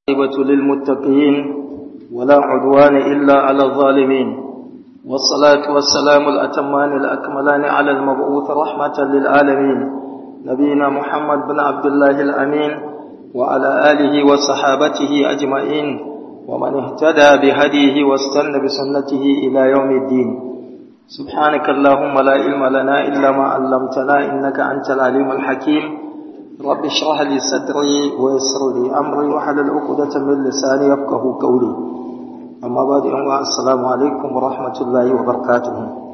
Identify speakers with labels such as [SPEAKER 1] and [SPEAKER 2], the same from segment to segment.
[SPEAKER 1] العاقبة للمتقين ولا عدوان إلا على الظالمين والصلاة والسلام الأتمان الأكملان على المبعوث رحمة للعالمين نبينا محمد بن عبد الله الأمين وعلى آله وصحابته أجمعين ومن اهتدى بهديه واستنى بسنته إلى يوم الدين سبحانك اللهم لا علم لنا إلا ما علمتنا إنك أنت العليم الحكيم رب اشرح لي صدري ويسر لي أمري وحلل عقدة من لساني يفقه قولي أما بعد أنواع السلام عليكم ورحمة الله وبركاته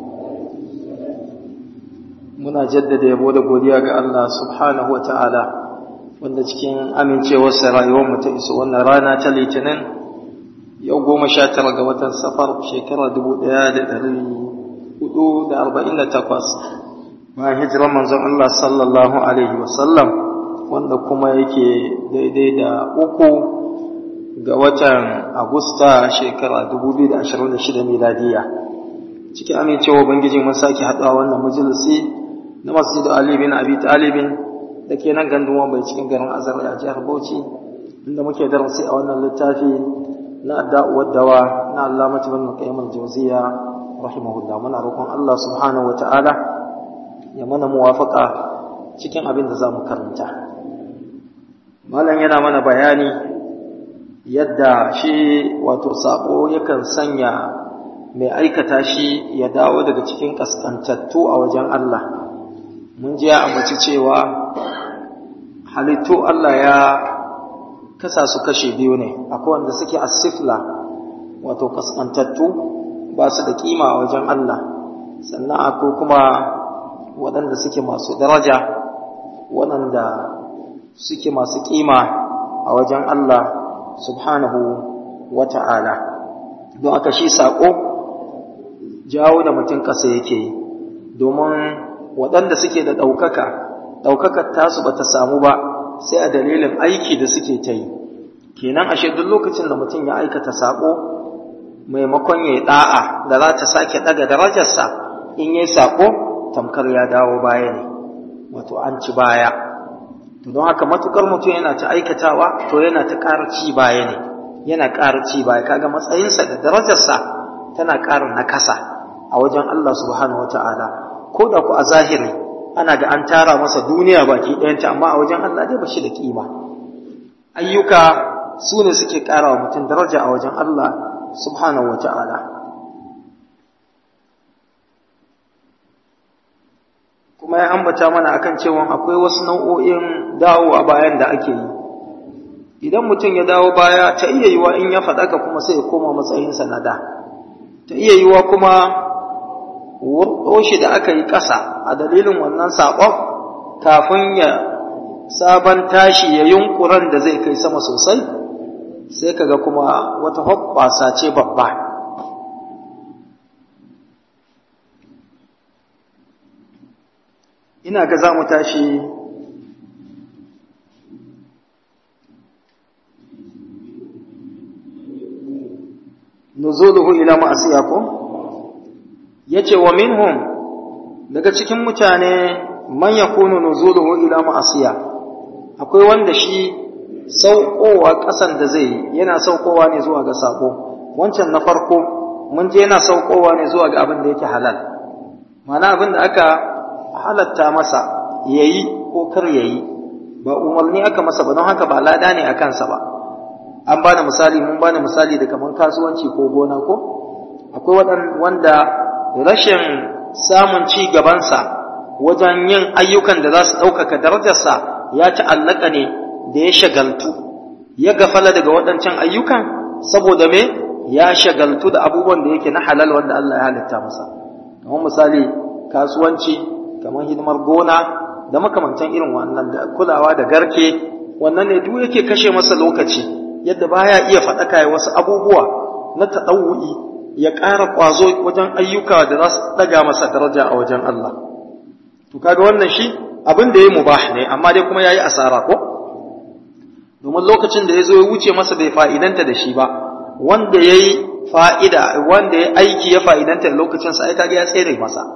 [SPEAKER 1] muna jaddada yabo da godiya ga Allah subhanahu wa ta'ala wanda cikin amincewarsa rayuwarmu ta iso wannan rana ta litinin yau goma sha tara ga watan safar shekara dubu ɗaya da ɗari hudu da arba'in da takwas bayan hijirar manzon Allah sallallahu alaihi wasallam wanda kuma yake daidai da uku ga watan agusta shekara dubu biyu da ashirin da shida miladiya cikin amincewa ubangiji mun sake haɗuwa wannan majalisi na masjidu Ali bin Abi Talibin da ke nan gandun bai cikin garin Azar a jihar Bauchi inda muke darasi a wannan littafi na da'uwar dawa na Allah mutumin Qayyim al-Jawziyya rahimahullah muna roƙon Allah subhanahu wata'ala ya mana muwafaka cikin abin da zamu karanta malam yana mana bayani yadda shi wato sabo yakan sanya mai aikata shi ya dawo daga cikin kaskantattu a wajen Allah mun ji ya ambaci cewa halittu Allah ya kasa su kashe biyu ne akwai wanda suke asifla wato kaskantattu ba su da kima a wajen Allah sannan akwai kuma waɗanda suke masu daraja waɗanda suke masu kima a wajen Allah subhanahu wa ta'ala don aka shi saƙo jawo da mutum ƙasa yake yi domin waɗanda suke da ɗaukaka ɗaukakar tasu ba ta samu ba sai a dalilin aiki da suke ta yi kenan ashe duk lokacin da mutum ya aikata saƙo maimakon ya yi ɗa'a da za ta sake ɗaga darajarsa in yi saƙo tamkar ya dawo baya ne wato an ci baya to don haka matukar mutum yana ta aikatawa to yana ta ƙara ci baya ne yana ƙara ci baya kaga matsayinsa da darajarsa tana ƙara nakasa a wajen Allah subhanahu wata'ala ko da ku a zahiri ana ga an tara masa duniya baki ɗayanta amma a wajen Allah dai ba shi da kima ayyuka su ne suke ƙara wa mutum daraja a wajen Allah subhanahu wata'ala kuma ya ambata mana akan cewa akwai wasu nau'o'in dawowa bayan da ake yi idan mutum ya dawo baya ta iya yiwa in ya faɗaka kuma sai ya koma matsayinsa na da ta iya yiwa kuma shi da aka yi ƙasa a dalilin wannan saƙon kafin ya sabon tashi ya yunkuran da zai kai sama sosai sai kaga kuma wata hoɓɓasa ce babba ina ga za mu tashi nuzuluhu ila ma'asiyakum yace wa minhum daga cikin mutane man yakunu nuzuluhu ila ma'asiya akwai wanda shi saukowa kasan da zai yana saukowa ne zuwa ga sako wancan na farko mun je yana saukowa ne zuwa ga abin da yake halal mana abin da aka halatta masa yayi ko kar yayi ba umarni aka masa ba don haka ba lada ne a kansa ba an bada misali mun bada misali da kaman kasuwanci ko gona ko akwai wanda rashin samun ci gabansa wajen yin ayyukan da za su ɗaukaka darajarsa ya ta'allaka ne da ya shagaltu ya gafala daga waɗancan ayyukan saboda me ya shagaltu da abubuwan da yake na halal wanda Allah ya halitta masa kamar misali kasuwanci kamar hidimar gona da makamantan irin wannan da kulawa da garke wannan ne duk yake kashe masa lokaci yadda baya iya faɗaka ya wasu abubuwa na taɗawu'i ya ƙara ƙwazo wajen ayyuka da za su ɗaga masa daraja a wajen Allah to kaga wannan shi abin da ya mubah ne amma dai kuma yayi asara ko domin lokacin da ya zo ya wuce masa bai fa'idanta da shi ba wanda yayi fa'ida wanda ya aiki ya fa'idanta da lokacin sa ai kaga ya tsere masa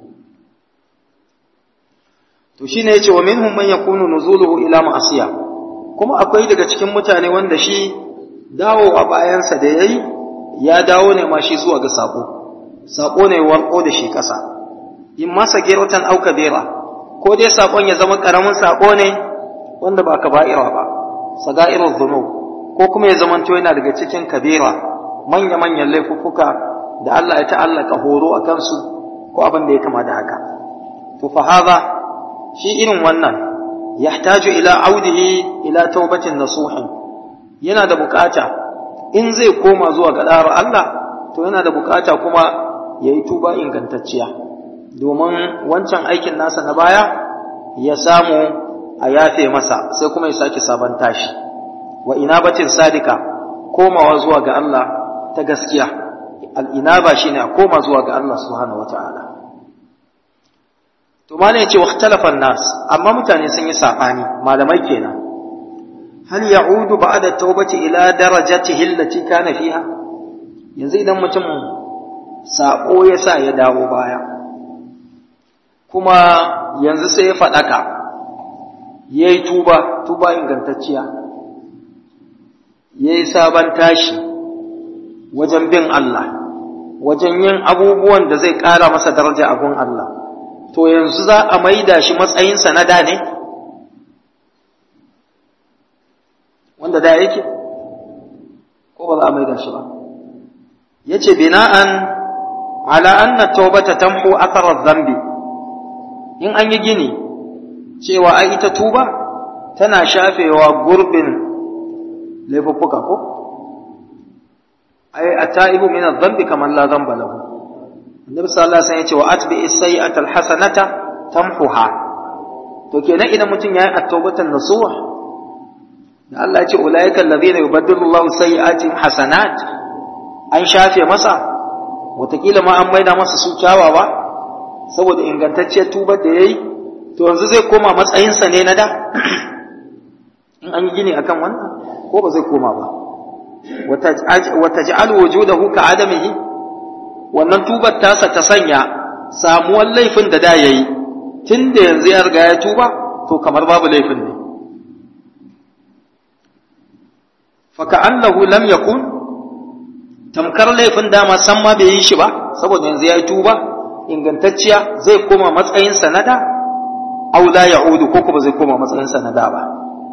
[SPEAKER 1] to shine yace wa minhum man yakunu nuzuluhu ila ma'asiya kuma akwai daga cikin mutane wanda shi dawowa bayansa da ya yi ya dawo ne ma shi zuwa ga saƙo saƙo ne warko da shi ƙasa in masa geratan auka bera ko dai saƙon ya zama ƙaramin saƙo ne wanda ba kaba'ira ba saga'irar zunub ko kuma ya zamanto yana daga cikin kabira manya-manyan laifuffuka da Allah ya ta'allaka horo a kansu ko abin da ya kama da haka to fa haza shi irin wannan yahtaju ila audihi ila taubatin nasuhin yana da bukata in zai koma zuwa ga ɗara Allah to yana da bukata kuma ya yi tuba ingantacciya domin wancan aikin nasa na baya ya samu a yafe masa sai kuma ya sake sabon tashi wa inabatin sadika komawa zuwa ga Allah ta gaskiya al'inaba shine a koma zuwa ga Allah subhanahu wata'ala to ma ne ce wa nas amma mutane sun yi saɓani malamai kenan hal ya'udu ba'da tawbati ila darajatihi allati kana fiha yanzu idan mutum sako ya sa ya dawo baya kuma yanzu sai ya faɗaka yayi tuba tuba ingantacciya yayi sabon tashi wajen bin Allah wajen yin abubuwan da zai ƙara masa daraja a gun Allah to yanzu za a maida shi matsayinsa na da ne wanda da yake ko ba za a maida shi ba yace bina'an ala anna tawbata tamhu athara dhanbi in an yi gini cewa ai ita tuba tana shafewa gurbin laifuffuka ko ai at-ta'ibu min adh-dhanbi kaman la dhanba lahu annabi sallallahu alaihi wasallam yace wa atbi as-sayyi'ata al-hasanata tamhuha to kenan idan mutum yayi at-tawbatan nasuha da Allah ya ce ulaika alladhina yubaddilu Allahu sayyi'atihim hasanat an shafe masa wataƙila ma an maida masa su kyawawa saboda ingantacciyar tubar da yayi to yanzu zai koma matsayinsa ne na da in an yi gini akan wannan ko ba zai koma ba wata ji'al wujudahu ka adamihi wannan tubar tasa ta sanya samuwar laifin da da yayi tun da yanzu ya riga ya tuba to kamar babu laifin ne faka'annahu lam yakun tamkar laifin dama san ma bai yi shi ba saboda yanzu ya yi tuba ingantacciya zai koma matsayin sanada aw la ya'udu ko kuma zai koma matsayin sanada ba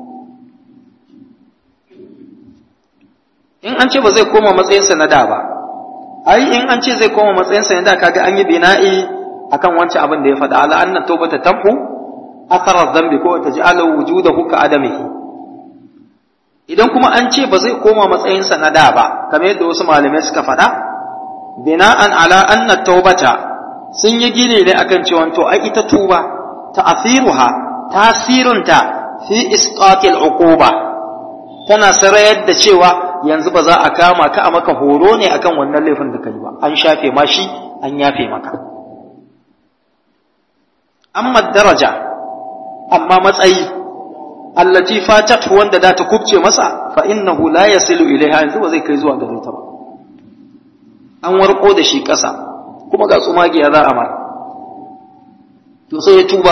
[SPEAKER 1] in an ce ba zai koma matsayin sanada ba ai in an ce zai koma matsayin sanada kaga an yi bina'i akan wancan abin da ya faɗa ala anna tawbata tamhu athara dhanbi ko taj'alu wujudahu ka adamihi idan kuma an ce ba zai koma matsayinsa na da ba kamar yadda wasu malamai suka faɗa bina'an ala anna taubata sun yi gini ne akan cewa to ai ita tuba ta'athiruha tasirinta fi isqatil uquba tana sarayar da cewa yanzu ba za a kama ka a maka horo ne akan wannan laifin da kai ba an shafe ma shi an yafe maka amma daraja amma matsayi allati fatat wanda da ta kubce masa fa innahu la yasilu ilaiha yanzu ba zai kai zuwa gare ta ba an warko da shi ƙasa kuma ga tsumagiya za a mara to sai ya tuba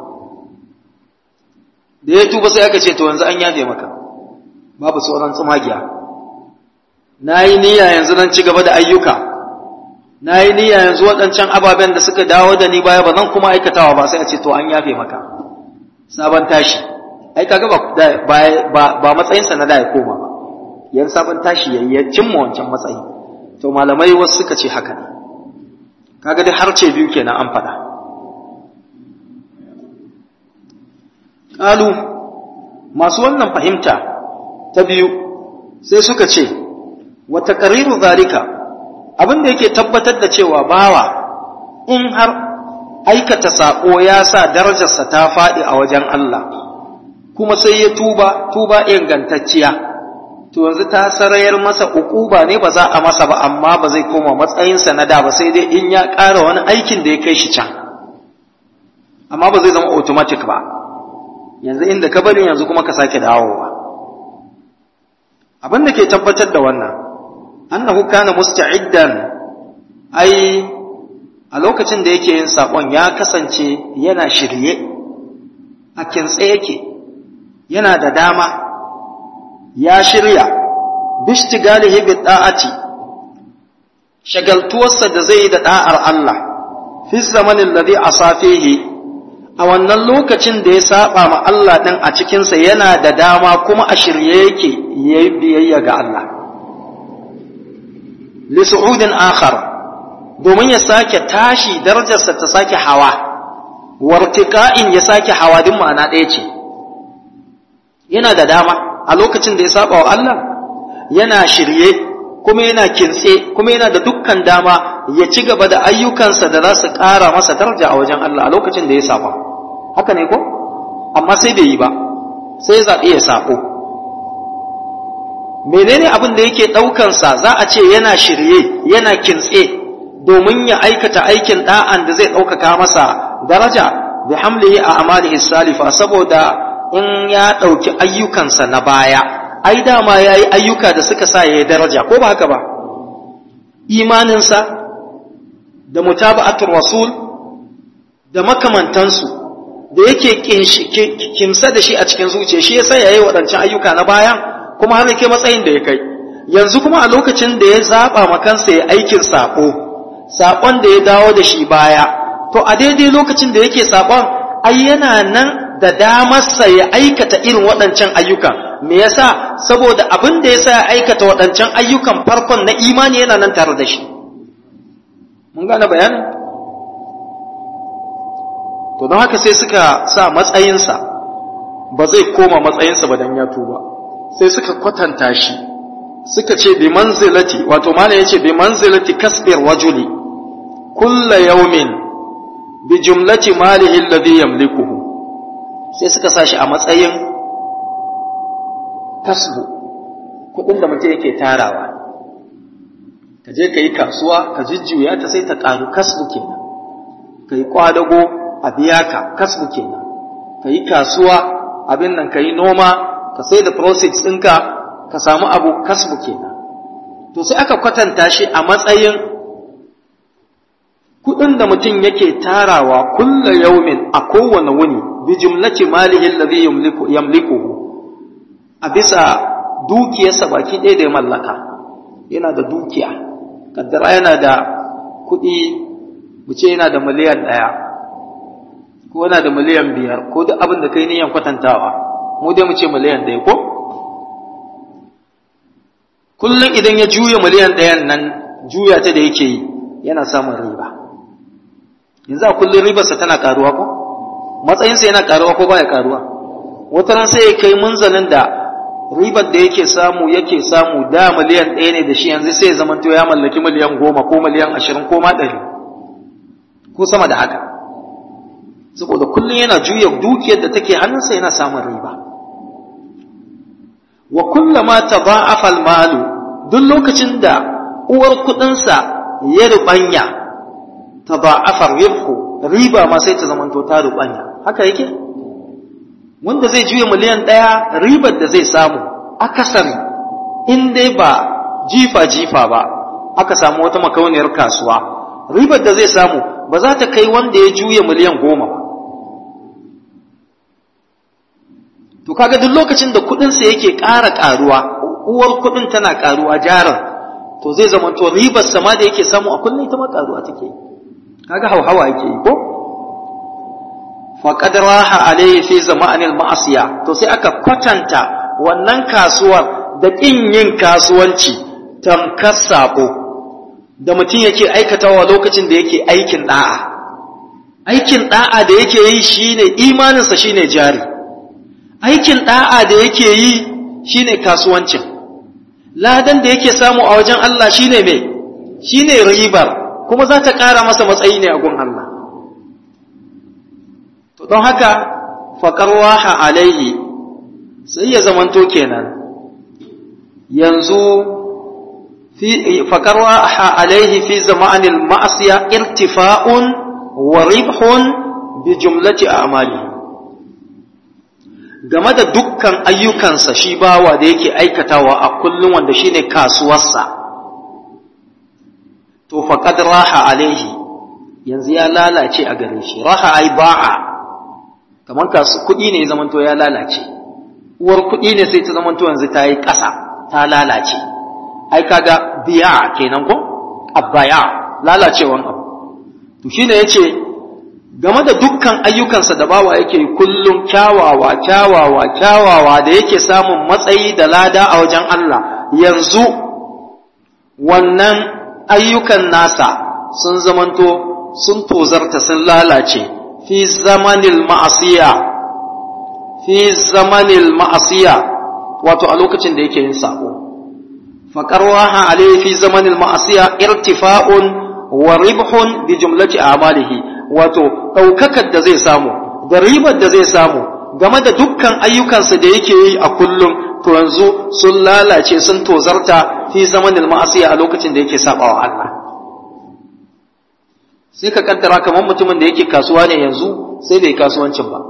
[SPEAKER 1] da ya tuba sai aka ce to yanzu an yafe maka babu sauran tsumagiya na yi niyya yanzu nan ci gaba da ayyuka na yi niyya yanzu waɗancan ababen da suka dawo da ni baya ba zan kuma aikatawa ba sai a ce to an yafe maka sabon tashi ai kaga ba ba ba matsayinsa na da ya koma ba yan sabon tashi yayi ya cimma wancan matsayi to malamai wasu suka ce haka ne kaga dai har ce biyu kenan an faɗa qalu masu wannan fahimta ta biyu sai suka ce wa taqriru zalika abin da yake tabbatar da cewa bawa in har aikata sako ya sa darajarsa ta faɗi a wajen Allah kuma sai ya tuba tuba ingantacciya to yanzu ta sarayar masa ukuba ne ba za a masa ba amma ba zai koma matsayinsa na da ba sai dai in ya ƙara wani aikin da ya kai shi can amma ba zai zama automatic ba yanzu inda ka bari yanzu kuma ka sake dawowa abin da ke tabbatar da wannan annahu kana musta'iddan ai a lokacin da yake yin sakon ya kasance yana shirye a kintse yake yana da dama ya shirya bishtigalihi bi da'ati shagaltuwarsa da zai da da'ar Allah fi zamanin ladhi asafihi a wannan lokacin da ya saba ma Allah din a cikin sa yana da dama kuma a shirye yake yayi biyayya ga Allah li su'udin akhar domin ya sake tashi darajarsa ta sake hawa wartika'in ya sake hawa din ma'ana ɗaya ce yana da dama a lokacin da ya saba wa Allah yana shirye kuma yana kintse kuma yana da dukkan dama ya ci gaba da ayyukansa da za su ƙara masa daraja a wajen Allah a lokacin da ya saba haka ne ko amma sai bai yi ba sai zaɓi ya sako menene abin da yake ɗaukansa za a ce yana shirye yana kintse domin ya aikata aikin ɗa'an da zai ɗaukaka masa daraja bi hamlihi a amalihi salifa saboda in ya ɗauki ayyukansa na baya ai dama ya yi ayyuka da suka sa ya yi daraja ko ba haka ba imaninsa da mutaba'atul rasul da makamantansu da yake kimsa da shi a cikin zuciya shi yasa ya yi waɗancan ayyuka na baya kuma har yake matsayin da ya kai yanzu kuma a lokacin da ya zaɓa makansa ya aikin saƙo saƙon da ya dawo da shi baya to a daidai lokacin da yake saƙon ai yana nan da damarsa ya aikata irin waɗancan ayyukan me yasa saboda abin da yasa ya aikata waɗancan ayyukan farkon na imani yana nan tare da shi mun gane bayanin to don haka sai suka sa matsayinsa ba zai koma matsayinsa ba dan ya tuba sai suka kwatanta shi suka ce bi manzilati wato malam yace bi manzilati kasbir wajuli kulla yawmin bi jumlati malihi alladhi yamlikuhu sai suka sashi a matsayin kasbu kudin da mutum yake tarawa ka je ka yi kasuwa ka jujjuya ta sai ta karu kasbu kenan ka yi kwadago a biya ka kasbu kenan ka yi kasuwa abin nan ka yi noma ka sai da proceeds ɗinka ka samu abu kasbu kenan to sai aka kwatanta shi a matsayin kudin da mutum yake tarawa kulla yaumin a kowane wuni bi jumlati malihi alladhi yamlikuhu a bisa dukiyarsa baki ɗaya da ya mallaka yana da dukiya kaddara yana da kuɗi mu ce yana da miliyan ɗaya ko yana da miliyan biyar ko duk abin da kai niyan kwatantawa mu dai mu ce miliyan ɗaya ko kullum idan ya juya miliyan ɗayan nan juya ta da yake yi yana samun riba yanzu a kullum ribarsa tana karuwa ko matsayinsa yana karuwa ko baya karuwa wata ran sai ya kai munzalin da ribar da yake samu yake samu da miliyan ɗaya ne da shi yanzu sai ya zamanto ya mallaki miliyan goma ko miliyan ashirin ko ma ɗari ko sama da haka saboda kullum yana juya dukiyar da take hannunsa yana samun riba wa kullama tada'afa al-malu duk lokacin da uwar kuɗinsa ya rubanya tada'afa ribhu riba ma sai ta zamanto ta rubanya haka yake wanda zai juya miliyan ɗaya ribar da zai samu akasari in dai ba jifa-jifa ba aka samu wata makauniyar kasuwa ribar da zai samu ba za ta kai wanda ya juya miliyan goma ba to kaga duk lokacin da kuɗinsa yake ƙara ƙaruwa uwar kuɗin tana ƙaruwa jarin to zai zama to ribar sama da yake samu a kullum ita ma ƙaruwa take kaga hauhawa yake yi ko faƙad raha alayhi fi zama'anil ma'asiya to sai aka kwatanta wannan kasuwar da ƙin yin kasuwanci tamkar sabo da mutum yake aikatawa lokacin da yake aikin da'a aikin da'a da yake yi shine imaninsa shine jari aikin da'a da yake yi shine kasuwancin ladan da yake samu a wajen Allah shine me shine ribar kuma za ta ƙara masa matsayi ne a gun Allah to don haka faƙar waha alaihi sai ya zamanto kenan yanzu faƙar waha alaihi fi zama'anil ma'asiya irtifa'un wa ribhun bi jumlati a'mali game da dukkan ayyukansa shi bawa da yake aikatawa a kullum wanda shine kasuwarsa to faqad raha alaihi yanzu ya lalace a gare shi raha ai ba'a kamar kasu kuɗi ne ya zamanto ya lalace uwar kuɗi ne sai ta zamanto yanzu ta yi ƙasa ta lalace ai kaga biya kenan ko abaya lalacewan abu to shine yace game da dukkan ayyukansa da bawa yake kullum kyawawa kyawawa kyawawa da yake samun matsayi da lada a wajen Allah yanzu wannan ayyukan nasa sun zamanto sun tozarta sun lalace fi zamanil ma'asiya fi zamanil ma'asiya wato a lokacin da yake yin sako faqarwaha alayhi fi zamanil ma'asiya irtifa'un wa ribhun bi jumlati a'malihi wato daukakar da zai samu da ribar da zai samu game da dukkan ayyukansa da yake yi a kullum to yanzu sun lalace sun tozarta fi zamanil ma'asiya a lokacin da yake sabawa Allah sai ka kaddara kamar mutumin da yake kasuwa ne yanzu sai bai kasuwancin ba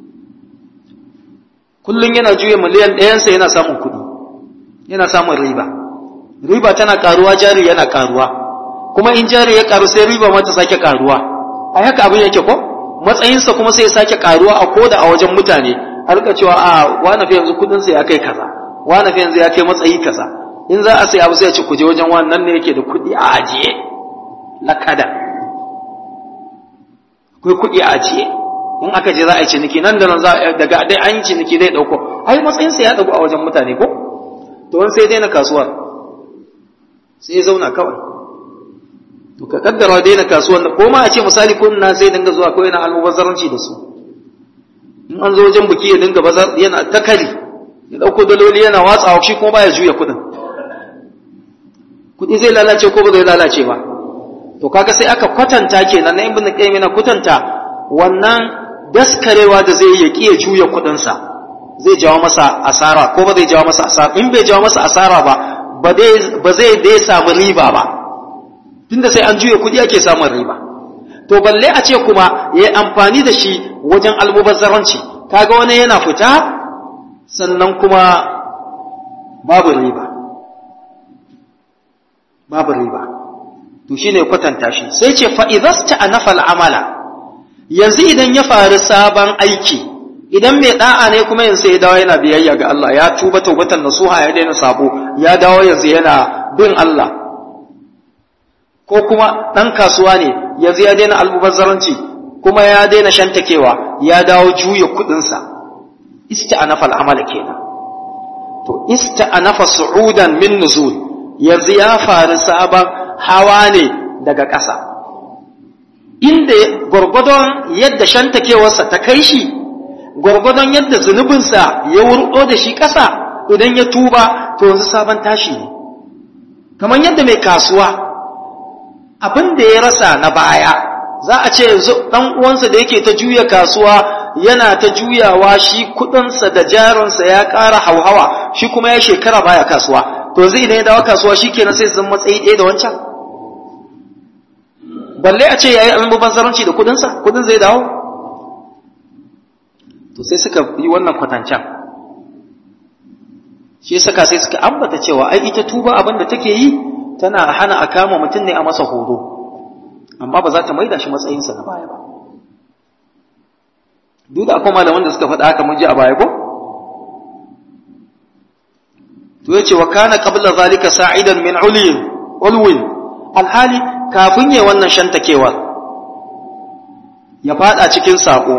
[SPEAKER 1] kullum yana juya miliyan ɗayansa yana samun kuɗi yana samun riba riba tana karuwa jari yana karuwa kuma in jari ya karu sai riba mata sake karuwa a haka abin yake ko matsayinsa kuma sai ya sake karuwa a koda a wajen mutane a rika cewa a wani fi yanzu kudinsa ya kai kaza wani fi yanzu ya kai matsayi kaza in za a sai abu sai ya ce ku je wajen wannan ne yake da kuɗi a ajiye lakada akwai kuɗi a ajiye in aka je za a yi ciniki nan da nan za daga dai an yi ciniki zai ɗauko ai matsayinsa ya ɗagu a wajen mutane ko to wani sai daina kasuwar sai ya zauna kawai to ka kaddara daina kasuwar da ko ma a ce misali ko na sai dinga zuwa ko yana almubazzaranci da su in an zo wajen biki ya dinga bazar yana takali ya ɗauko daloli yana watsawa shi kuma baya juya kuɗin kuɗi zai lalace ko ba zai lalace ba to kaga sai aka kwatanta kenan na ibn qayyim yana kwatanta wannan daskarewa da zai yi ya juya kuɗinsa zai jawo masa asara ko ba zai jawo masa asara in bai jawo masa asara ba ba zai dai samu riba ba tunda sai an juya kuɗi ake samun riba to balle a ce kuma ya yi amfani da shi wajen almubazzaranci kaga wani yana fita sannan kuma babu riba babu riba to shine kwatanta shi sai ce fa idasta anafal amala yanzu idan ya faru sabon aiki idan mai da'a ne kuma yanzu ya dawo yana biyayya ga Allah ya tuba taubatan nasuha ya daina sabo ya dawo yanzu yana bin Allah ko kuma dan kasuwa ne yanzu ya daina almubazzaranci kuma ya daina shantakewa ya dawo juya kudinsa ista'anafa al'amala kenan to ista'anafa su'udan min nuzul yanzu ya faru sabon hawa ne daga ƙasa inda gwargwadon yadda shantakewarsa ta kai shi gwargwadon yadda zunubinsa ya wurɗo da shi ƙasa idan ya tuba to yanzu sabon tashi ne kamar yadda mai kasuwa abin da ya rasa na baya za a ce yanzu ɗan uwansa da yake ta juya kasuwa yana ta juyawa shi kuɗinsa da jarinsa ya ƙara hauhawa shi kuma ya shekara baya kasuwa to zai idan ya dawo kasuwa shi kenan sai zan matsayi ɗaya da wancan balle a ce ya yi almubazzaranci da kuɗinsa kuɗin zai dawo to sai suka yi wannan kwatancan shi saka sai suka ambata cewa ai ita tuba abin da take yi tana hana a kama mutum ne a masa horo amma ba za ta maida shi matsayinsa na baya ba duk da akwai malaman da suka faɗa haka mun ji a baya ko to yace wa kana qabla zalika sa'idan min ulin ulwin alhali kafin yayi wannan shantakewa ya fada cikin sako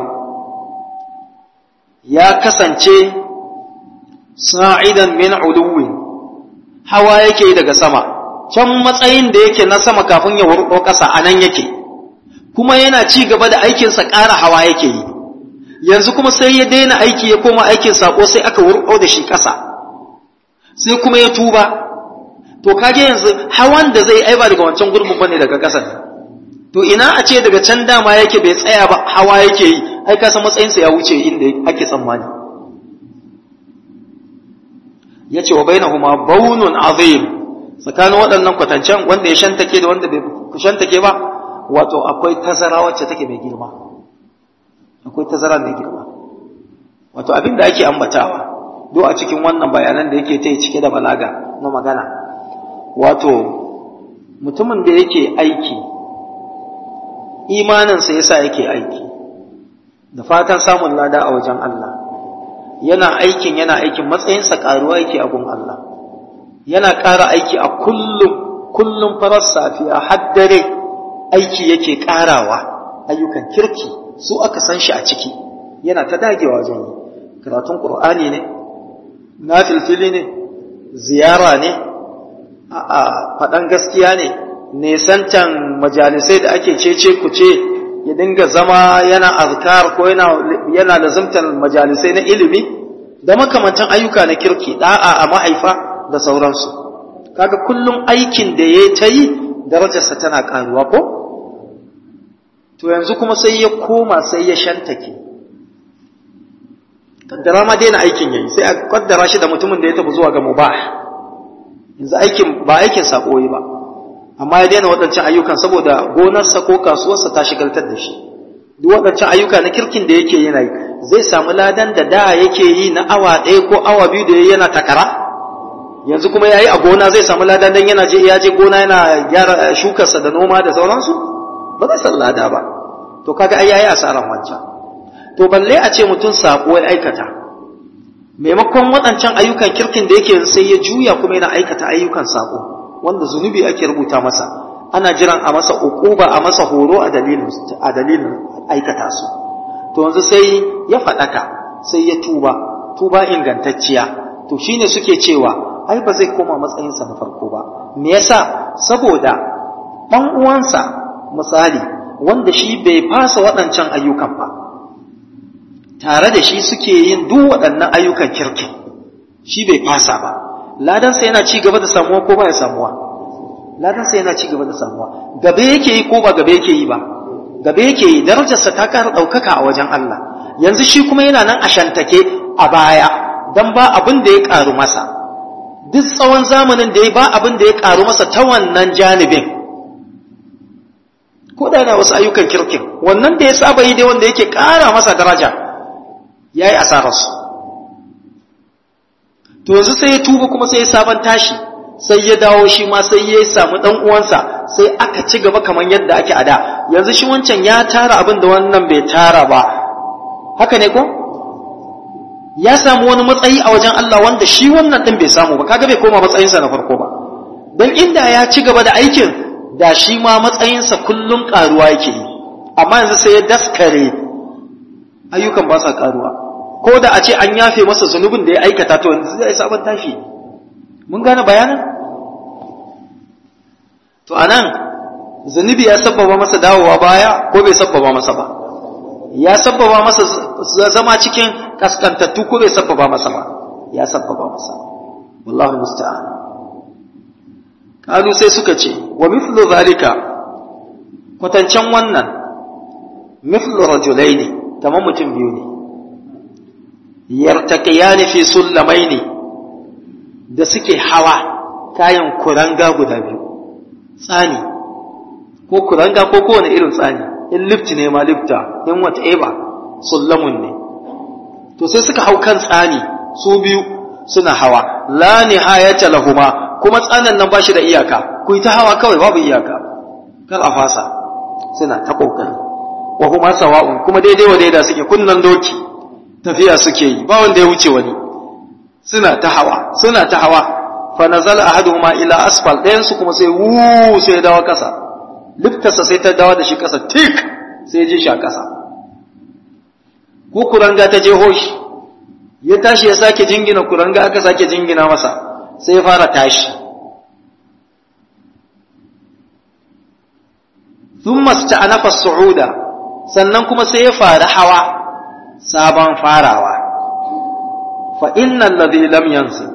[SPEAKER 1] ya kasance sa'idan min uluwin hawa yake daga sama can matsayin da yake na sama kafin ya wurɗo ƙasa a nan yake kuma yana ci gaba da aikinsa ƙara hawa yake yi yanzu kuma sai ya daina aiki ya koma aikin saƙo sai aka wurɗo da shi ƙasa sai kuma ya tuba to kage yanzu hawan da zai aiba daga wancan gurbin bane daga ƙasa to ina a ce daga can dama yake bai tsaya ba hawa yake yi ai ka san matsayinsa ya wuce inda ake tsammani ya ce wa bainahuma baunun azim tsakanin waɗannan kwatancen wanda ya shantake da wanda bai shantake ba wato akwai tazara wacce take mai girma akwai tazara mai girma wato abin da ake ambatawa do a cikin wannan bayanan da yake ta yi cike da balaga na magana wato mutumin da yake aiki imaninsa yasa yake aiki da fatan samun lada a wajen Allah yana aikin yana aikin matsayinsa karuwa yake a gun Allah yana ƙara aiki a kullum kullum farar safiya har dare aiki yake ƙarawa ayyukan kirki su aka san shi a ciki yana ta dagewa wajen yi karatun ƙur'ani ne na filfili ne ziyara ne a faɗan gaskiya ne nesantan majalisai da ake cece ku ce ya dinga zama yana azkar ko yana lazimtar majalisai na ilimi da makamantan ayyuka na kirki da'a a mahaifa da sauransu kaga kullum aikin da ya ta yi darajarsa tana karuwa ko to yanzu kuma sai ya koma sai ya shantake kaddara ma daina aikin yayi sai a kaddara shi da mutumin da ya tafi zuwa ga mubah yanzu aikin ba aikin sako yi ba amma ya daina waɗancan ayyukan saboda gonarsa ko kasuwarsa ta shigaltar da shi duk waɗancan ayyuka na kirkin da yake yana yi zai samu ladan da da yake yi na awa ɗaya ko awa biyu da yana takara yanzu kuma ya yi a gona zai samu ladan dan yana je ya je gona yana gyara shukarsa da noma da sauransu ba zai san lada ba to kaga ai yayi asaran wancan to balle a ce mutum sako ya aikata maimakon waɗancan ayyukan kirkin da yake sai ya juya kuma yana aikata ayyukan sako wanda zunubi ake rubuta masa ana jiran a masa uquba a masa horo a dalilin a dalilin aikata su to yanzu sai ya faɗaka sai ya tuba tuba ingantacciya to shine suke cewa ai ba zai koma matsayinsa na farko ba me yasa saboda ɗan uwansa misali wanda shi bai fasa waɗancan ayyukan ba tare da shi suke yin duk waɗannan ayyukan kirkin shi bai fasa ba ladansa yana ci gaba da samuwa ko ba ya samuwa ladansa yana ci gaba da samuwa gabe yake yi ko ba gabe yake yi ba gabe yake yi darajarsa ta ƙara ɗaukaka a wajen Allah yanzu shi kuma yana nan a shantake a baya dan ba abin da ya ƙaru masa duk tsawon zamanin da ya ba abin da ya ƙaru masa ta wannan janibin ko da yana wasu ayyukan kirkin wannan da ya saba yi dai wanda yake ƙara masa daraja ya yi asararsu to yanzu sai ya tuba kuma sai ya sabon tashi sai ya dawo shi ma sai ya samu ɗan uwansa sai aka ci gaba kamar yadda ake a da yanzu shi wancan ya tara abin da wannan bai tara ba haka ne ko ya samu wani matsayi a wajen Allah wanda shi wannan ɗin bai samu ba kaga bai koma matsayinsa na farko ba don inda ya ci gaba da aikin da shi ma matsayinsa kullum ƙaruwa yake yi amma yanzu sai ya daskare ayyukan ba sa ƙaruwa ko da a ce an yafe masa zunubin da ya aikata to yanzu zai sabon tashi mun gane bayanin to anan zunubi ya sabbaba masa dawowa baya ko bai sabbaba masa ba ya sabbaba masa zama cikin kaskantattu ko bai sabbaba masa ba ya sabbaba masa wallahi musta'an kalu sai suka ce wa mithlu zalika kwatancan wannan mithlu rajulaini kamar mutum biyu ne yartaqiyani fi sullamaini da suke hawa kayan kuranga guda biyu tsani ko kuranga ko kowane irin tsani in lift ne ma lifta in whatever sullamun ne to sai suka hau kan tsani su biyu suna hawa la nihayata lahuma kuma tsanan nan bashi da iyaka ku yi ta hawa kawai babu iyaka kar a fasa suna ta kokari wa kuma sawa'un kuma daidai wa daida suke kunnan doki tafiya suke yi ba wanda ya wuce wani suna ta hawa suna ta hawa fa nazala ahaduhuma ila asfal ɗayan su kuma sai wu sai dawo kasa liftarsa sai ta dawo da shi kasa tik sai ya je shi a kasa ko kuranga ta je hoshi ya tashi ya sake jingina kuranga aka sake jingina masa sai ya fara tashi thumma sta'anafa su'uda sannan kuma sai ya fara hawa sabon farawa fa innal ladhi lam yansi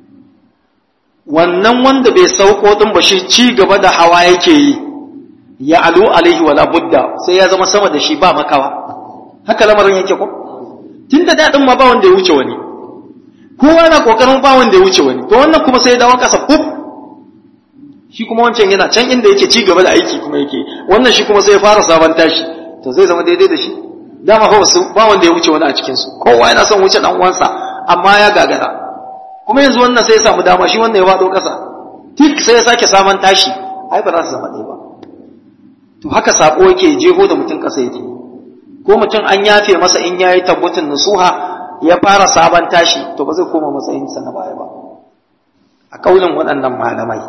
[SPEAKER 1] wannan wanda bai sauko din ba shi ci gaba da hawa yake yi ya alu alaihi wala budda sai ya zama sama da shi ba makawa haka lamarin yake ko tunda dadin ma ba wanda ya wuce wani kowa na kokarin ba wanda ya wuce wani to wannan kuma sai ya dawo kasa kuf shi kuma wancan yana can inda yake ci gaba da aiki kuma yake wannan shi kuma sai ya fara sabon tashi to zai zama daidai da shi dama fa wasu ba wanda ya wuce wani a cikin su kowa yana son wuce dan uwansa amma ya gagara kuma yanzu wannan sai ya samu dama shi wannan ya fado kasa tik sai ya sake sabon tashi ai ba za su zama ɗaya ba to haka sako yake jeho da mutum kasa yake ko mutum an yafe masa in yayi tabbatin nusuha ya fara sabon tashi to ba zai koma matsayinsa na baya ba a kaulin waɗannan malamai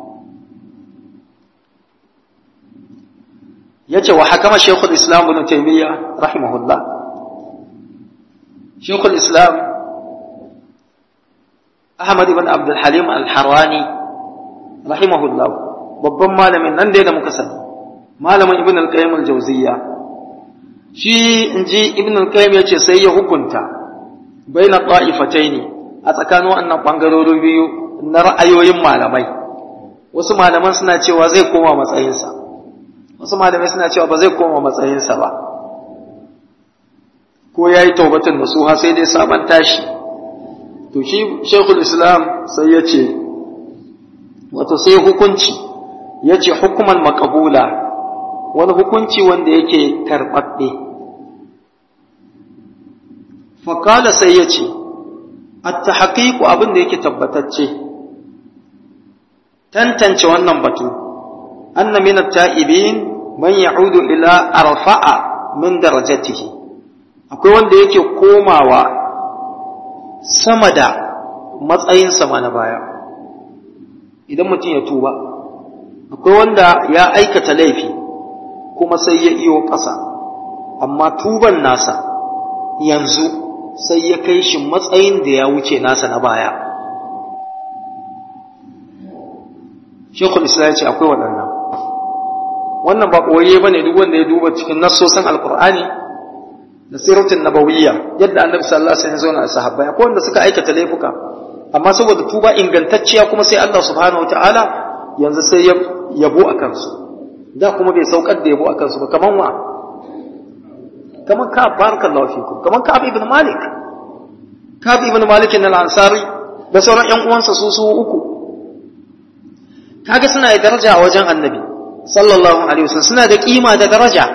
[SPEAKER 1] yace wa hakama shaykhul islam ibn taymiyyah rahimahullah shaykhul islam ahmad ibn abd al-halim al-harani rahimahullah babban malamin nan dai da muka sani malamin ibn al-qayyim al-jawziyya shi inji ibn al-qayyim yace sai ya hukunta baina ta'ifataini a tsakanin wannan bangarori biyu na ra'ayoyin malamai wasu malaman suna cewa zai koma matsayinsa wasu malamai suna cewa ba zai koma matsayinsa ba ko ya yi taubatin da su ha sai dai sabon tashi to shi shekul islam sai ya ce wato sai hukunci ya ce hukuman makabula wani hukunci wanda yake karɓaɓɓe fakala sai ya ce atta haƙiƙu abin da yake tabbatacce tantance wannan batu anna min at-ta'ibin man ya'udu ila arfa'a min darajatihi akwai wanda yake komawa sama da matsayin sama na baya idan mutum ya tuba akwai wanda ya aikata laifi kuma sai ya iyo ƙasa amma tuban nasa yanzu sai ya kai shi matsayin da ya wuce nasa na baya shekul islam ya ce akwai waɗannan wannan ba ɓoye ba ne duk wanda ya duba cikin nassosan alkur'ani da siratin nabawiyya yadda annabi sallallahu alaihi wasallam ya sahabbai akwai wanda suka aikata laifuka amma saboda tuba ingantacciya kuma sai Allah subhanahu wataala yanzu sai ya yabo a kansu da kuma bai saukar da yabo a kansu ba kaman wa kaman ka barakallahu fikum kaman ka ibn malik ka ibn malik al-ansari da sauran ƴan uwansa su su uku kaga suna da daraja a wajen annabi sallallahu alaihi wasallam suna da kima da daraja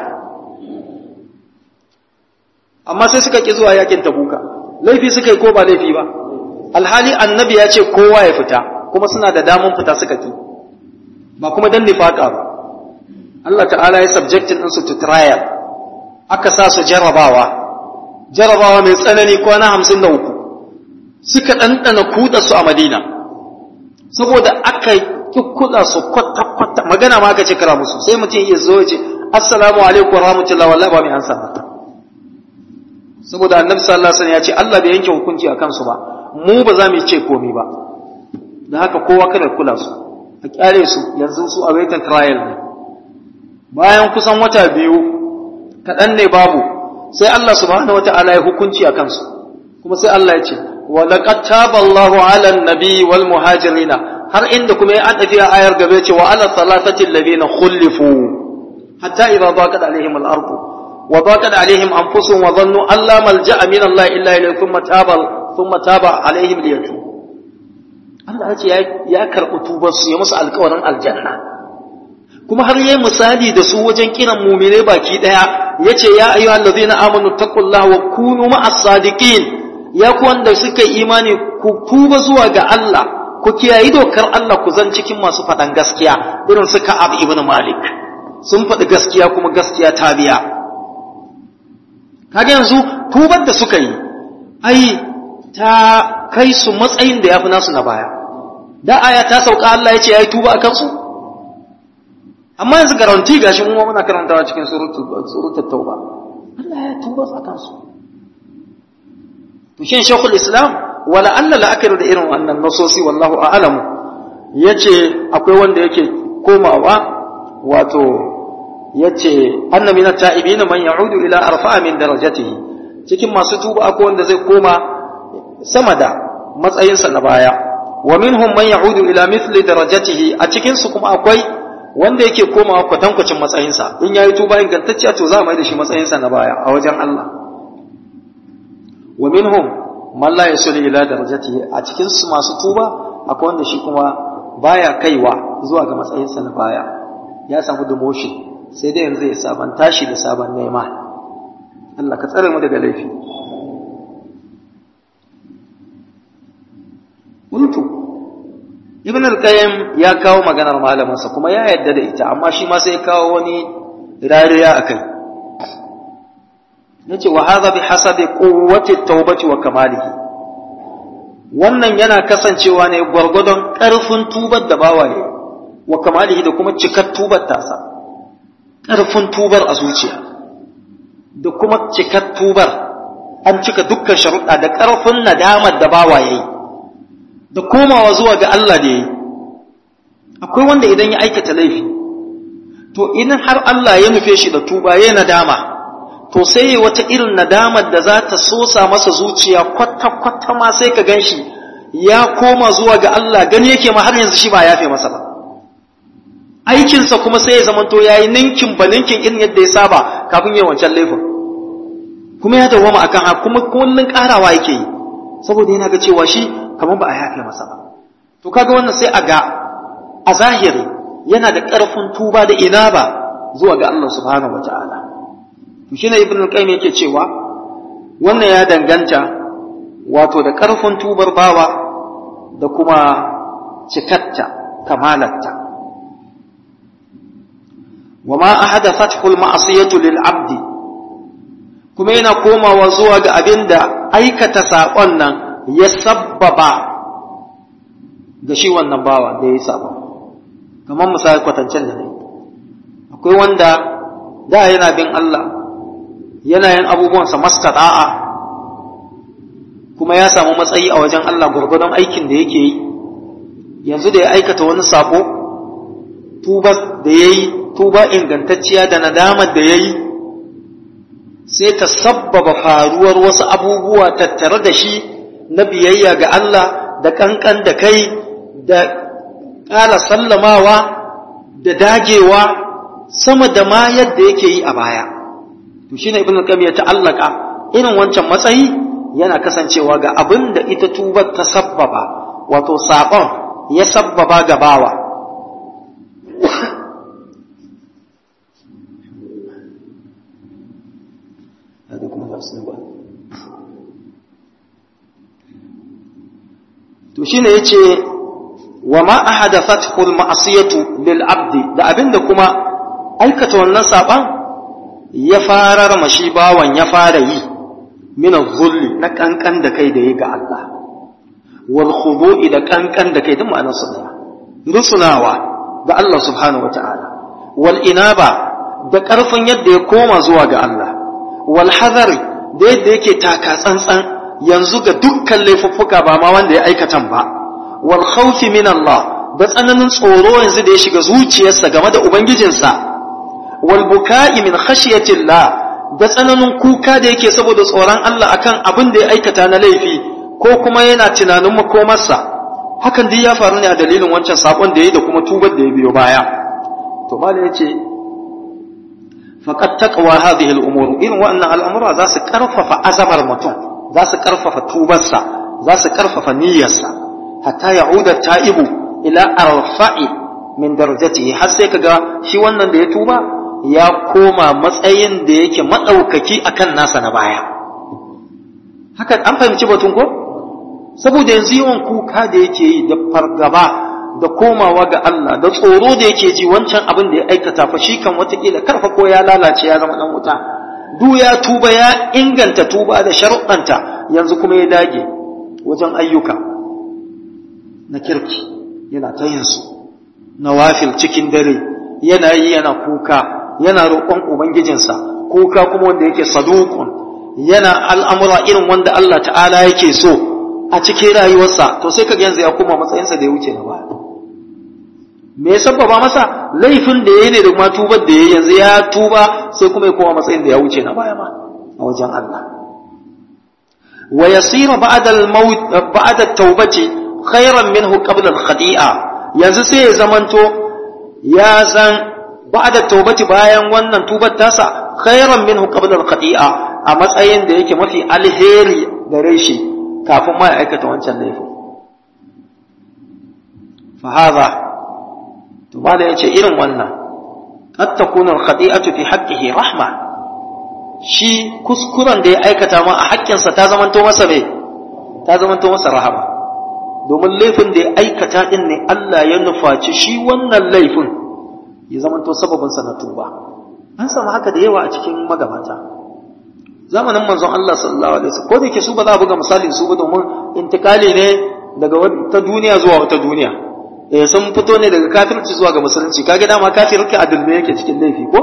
[SPEAKER 1] amma sai suka ki zuwa yakin tabuka laifi suka yi ko ba laifi ba alhali annabi ya ce kowa ya fita kuma suna da damun fita suka ki ba kuma dan nifaka ba Allah ta'ala ya subjectin ɗinsu to trial aka sa su jarabawa jarabawa mai tsanani kwana hamsin da uku suka ɗanɗana kuɗa su a madina saboda aka kikkuɗa su kwata-kwata magana ma aka ce kira musu sai mutum iya zo ya ce assalamu alaikum wa rahmatullahi wallahi ba mai ansa mata saboda annabi sallallahu alaihi wasallam ya ce Allah bai yanke hukunci a kansu ba mu ba za mu ce komai ba da haka kowa kada kula su a kyale su yanzu su a waiting trial ne bayan kusan wata biyu kaɗan ne babu sai Allah subhanahu wata'ala ya hukunci a kansu kuma sai Allah ya ce wa laqad taballahu 'ala an-nabi wal muhajirina har inda kuma ya adafi a ayar gabe ce wa 'ala salatati alladhina khulifu hatta idza daqat alaihim al-ardu wa daqat alaihim anfusuhum wa dhannu an la malja'a min Allah illa ilayhi thumma taba thumma taba alaihim liyatu Allah ya ce ya karɓi tubar su ya musu alƙawarin aljanna kuma har yayi misali da su wajen kiran mumine baki daya yace ya ayyuhal ladzina amanu taqullaha wa kunu ma'as sadiqin ya ku wanda suka imani ku tuba zuwa ga Allah ku kiyayi dokar Allah ku zan cikin masu faɗan gaskiya irin su Ka'ab ibn Malik sun faɗi gaskiya kuma gaskiya ta biya kaga yanzu tubar da suka yi ai ta kai su matsayin da yafi nasu na baya da aya ta sauka Allah ya ce yayi tuba akan su amma yanzu garanti gashi mu muna karantawa cikin suratul tauba Allah ya tuba akan su to shin shekul islam wala Allah la'akari da irin wannan nasosi wallahu a'lam yace akwai wanda yake komawa wato yace anna min at-ta'ibin man ya'udu ila arfa'a min darajatihi cikin masu tuba akwai wanda zai koma sama da matsayinsa na baya wa minhum man ya'udu ila mithli darajatihi a cikin su kuma akwai wanda yake komawa kwatankwacin matsayinsa in yayi tuba ingantacciya to za a mai da shi matsayinsa na baya a wajen Allah wa minhum man la yasulu ila darajatihi a cikin su masu tuba akwai wanda shi kuma baya kaiwa zuwa ga matsayinsa na baya ya samu demotion sai dai yanzu ya saban tashi da sabon nema Allah ka tsare mu daga laifi Kuntu Ibn al-Qayyim ya kawo maganar malaminsa kuma ya yarda da ita amma shi ma sai ya kawo wani rariya akai yace wa hadha bi hasabi quwwati at-taubati wa kamalihi wannan yana kasancewa ne gwargwadon ƙarfin tubar da bawaye wa kamalihi da kuma cikar tubar tasa ƙarfin tubar a zuciya da kuma cikar tubar an cika dukkan sharuɗa da ƙarfin nadamar da bawaye da komawa zuwa ga Allah da yi akwai wanda idan ya aikata laifi to idan har Allah ya nufe shi da tuba ya nadama to sai wata irin nadamar da za ta sosa masa zuciya kwata-kwata ma sai ka gan shi ya koma zuwa ga Allah gani yake ma har yanzu shi ba yafe masa ba aikinsa kuma sai ya zamanto ya yi ninkin ba ninkin irin yadda ya saba kafin yi wancan laifin kuma ya dawama akan haka kuma kullun karawa yake yi saboda yana ga cewa shi kamar ba a yafe masa ba to kaga wannan sai a ga a zahiri yana da ƙarfin tuba da ina ba zuwa ga Allah subhanahu wataala to shine ibn al-qayyim yake cewa wannan ya danganta wato da ƙarfin tubar bawa da kuma cikatta kamalarta وما أحدثته المعصية للعبد kuma yana komawa zuwa ga abin da aikata saƙon nan ya sabbaba ga shi wannan bawa da ya saba kamar misali kwatancen da ne akwai wanda da yana bin Allah yana yin abubuwansa mastada'a kuma ya samu matsayi a wajen Allah gwargwadon aikin da yake yi yanzu da ya aikata wani sako tuba da ya yi tuba ingantacciya da nadamar da ya yi sai ta sabbaba faruwar wasu abubuwa tattare da shi na biyayya ga Allah da kankan da kai da ƙara sallamawa da dagewa sama da ma yadda yake yi a baya to shine ibnu qayyim ya ta'allaka irin wancan matsayi yana kasancewa ga abin da ita tubar ta sabbaba wato saƙon ya sabbaba ga bawa to shine yace wa ma ahadathathu al-ma'siyatu lil abdi da abinda kuma aikata wannan saban ya farar mashi bawan ya fara yi min zulli na kankan da kai da yi ga Allah wal khudu'i da kankan da kai duk ma'anar su daya rusunawa ga Allah subhanahu wata'ala wal inaba da karfin yadda ya koma zuwa ga Allah wal hadari da yadda yake taka tsantsan yanzu ga dukkan laifuffuka ba ma wanda ya aikatan ba wal khawfi min Allah da tsananin tsoro yanzu da ya shiga zuciyarsa game da ubangijinsa wal buka'i min khashyatillah da tsananin kuka da yake saboda tsoron Allah akan abin da ya aikata na laifi ko kuma yana tunanin makomarsa hakan duk ya faru ne a dalilin wancan sakon da yayi da kuma tubar da ya biyo baya to malai yace faqad taqwa hadhihi al-umur irin wa'annan al'amura za su karfafa azamar mutum za su karfafa tubarsa za su karfafa niyyarsa hatta ya'uda ta'ibu ila arfa'i min darajatihi har sai kaga shi wannan da ya tuba ya koma matsayin da yake madaukaki akan nasa na baya haka an fahimci batun ko saboda yanzu yawan kuka da yake yi da fargaba da komawa ga Allah da tsoro da yake ji wancan abin da ya aikata fa shi kan watakila karfa ko ya lalace ya zama dan wuta duk ya tuba ya inganta tuba da sharuɗanta yanzu kuma ya dage wajen ayyuka na kirki yana ta yin su na wafil cikin dare yana yi yana kuka yana roƙon ubangijinsa kuka kuma wanda yake sadukun yana al'amura irin wanda Allah ta'ala yake so a cikin rayuwarsa to sai kaga yanzu ya koma matsayinsa da ya wuce na baya me ya sabbaba masa laifin da yayi ne da kuma tubar da yayi yanzu ya tuba sai kuma ya koma matsayin da ya wuce na baya ma a wajen Allah wa yasira ba'da al-maut ba'da at-taubati khayran minhu qabla al-khati'a yanzu sai ya zamanto ya san ba'da taubati bayan wannan tubar tasa khayran minhu qabla al-khati'a a matsayin da yake mafi alheri gare shi kafin ma ya aikata wancan laifin fa hadha to ba da yace irin wannan qad takunu al-khati'atu fi haqqihi rahma shi kuskuren da ya aikata ma a haƙƙinsa ta zamanto masa me ta zamanto masa rahama domin laifin da ya aikata din ne Allah ya nufaci shi wannan laifin ya zamanto sababin sa na tuba an samu haka da yawa a cikin magabata zamanin manzon Allah sallallahu alaihi wasallam ko da yake su ba za a buga misalin su ba domin intikali ne daga wata duniya zuwa wata duniya eh sun fito ne daga kafirci zuwa ga musulunci kage dama kafirci a dulme yake cikin laifi ko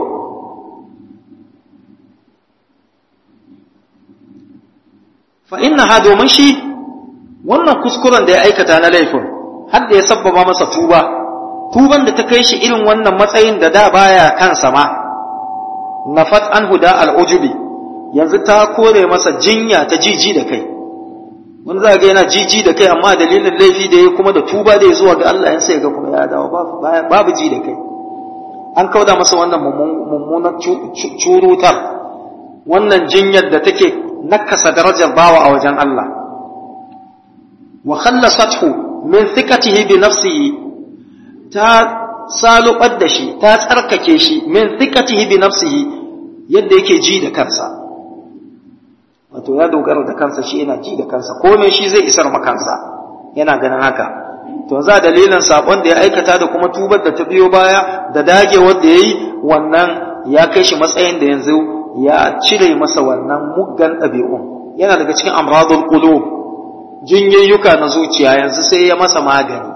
[SPEAKER 1] fa innaha domin shi wannan kuskuren da ya aikata na laifin har da ya sabbaba masa tuba tuban da ta kai shi irin wannan matsayin da da baya kansa ma nafat an huda al'ujubi yanzu ta kore masa jinya ta jiji da kai wani za ga yana jiji da kai amma dalilin laifi da ya kuma da tuba da ya zuwa ga Allah yan sai ga kuma ya dawo babu ji da kai an kauda masa wannan mummunan curutar wannan jinyar da take nakasa darajar bawa a wajen Allah wa khallasathu min thiqatihi bi nafsihi ta salubar da shi ta tsarkake shi min thiqatihi bi nafsihi yadda yake ji da kansa wato ya dogara da kansa shi yana ji da kansa komai shi zai isar ma kansa yana ganin haka to za dalilin sabon da ya aikata da kuma tubar da ta biyo baya da dagewar da yayi wannan ya kai shi matsayin da yanzu ya cire masa wannan muggan ɗabi'un yana daga cikin amradul qulub jinyayyuka na zuciya yanzu sai ya masa magani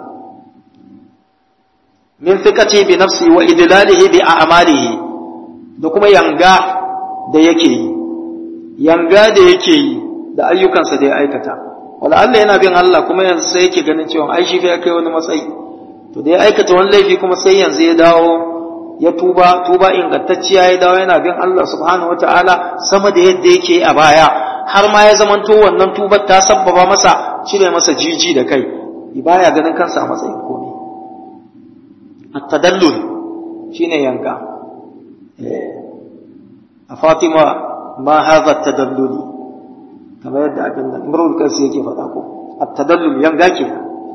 [SPEAKER 1] min thiqati bi nafsi wa idlalihi bi a'malihi da kuma yanga da yake yi yanga da yake yi da ayyukansa da ya aikata wala Allah yana bin Allah kuma yanzu sai yake ganin cewa ai shi fa ya kai wani matsayi to da ya aikata wani laifi kuma sai yanzu ya dawo ya tuba tuba ingantacciya ya dawo yana bin Allah subhanahu wataala sama da yadda yake a baya har ma ya zamanto wannan tubar ta sabbaba masa cire masa jiji da kai baya ganin kansa a matsayin komai at-tadallul shine yanka a Fatima ma hadha at-tadalluli kamar yadda abin nan imrul kansa yake faɗa ko at-tadallul yanga ke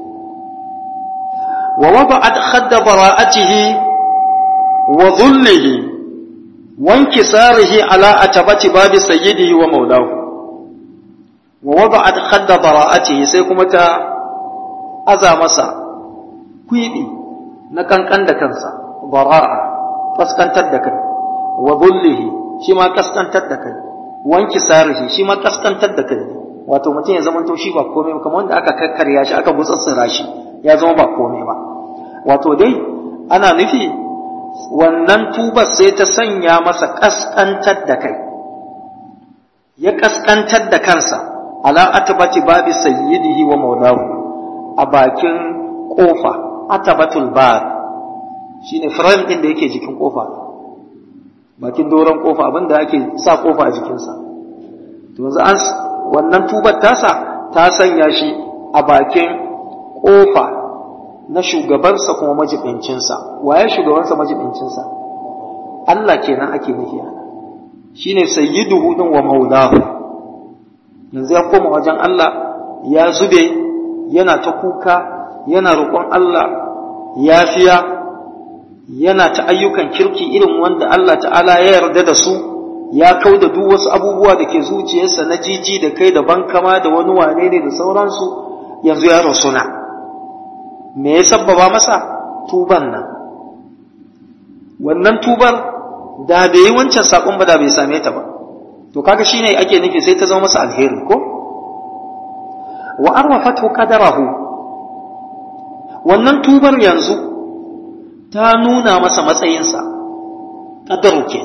[SPEAKER 1] wa wada'at khadda bara'atihi wa dhullihi wa inkisarihi ala atabati babi sayyidihi wa maulahu wa wada'at khadda bara'atihi sai kuma ta aza masa kwibi na kankan da kansa bara'a kaskantar da kai wa dhullihi shi ma kaskantar da kai wanki sarihi shi ma kaskantar da kai wato mutum ya zama to shi ba komai ba kamar wanda aka kakkarya shi aka gutsatsira shi ya zama ba komai ba wato dai ana nufi wannan tubar sai ta sanya masa kaskantar da kai ya kaskantar da kansa ala atabati babi sayyidihi wa maulahu a bakin kofa atabatul bab shine frame din da yake jikin kofa bakin doron kofa abinda ake sa kofa a jikinsa to yanzu an wannan tubar tasa ta sanya shi a bakin kofa na shugabansa kuma majibincinsa waye shugabansa majibincinsa Allah kenan ake nufi shine sayyiduhu din wa maulahu yanzu ya koma wajen Allah ya zube yana ta kuka yana roƙon Allah yafiya yana ta ayyukan kirki irin wanda Allah ta'ala ya yarda da su ya kau da duk wasu abubuwa da ke zuciyarsa na jiji da kai da bankama da wani wane ne da sauransu yanzu ya rasuna me ya sabbaba masa tuban nan wannan tubar da bai yi wancan saƙon ba da bai same ta ba to kaga shine ake nufi sai ta zama masa alheri ko wa arwafatu qadarahu wannan tubar yanzu ta nuna masa matsayinsa ƙadaru ke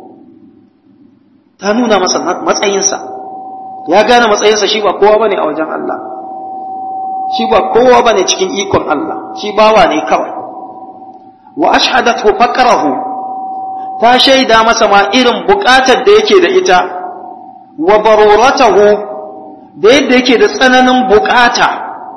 [SPEAKER 1] ta nuna masa matsayinsa ya gane matsayinsa shi ba kowa bane a wajen Allah shi ba kowa bane cikin ikon Allah shi bawa ne kawai wa ashhadathu faqrahu ta shaida masa ma irin buƙatar da yake da ita wa baruratahu da yadda yake da tsananin buƙata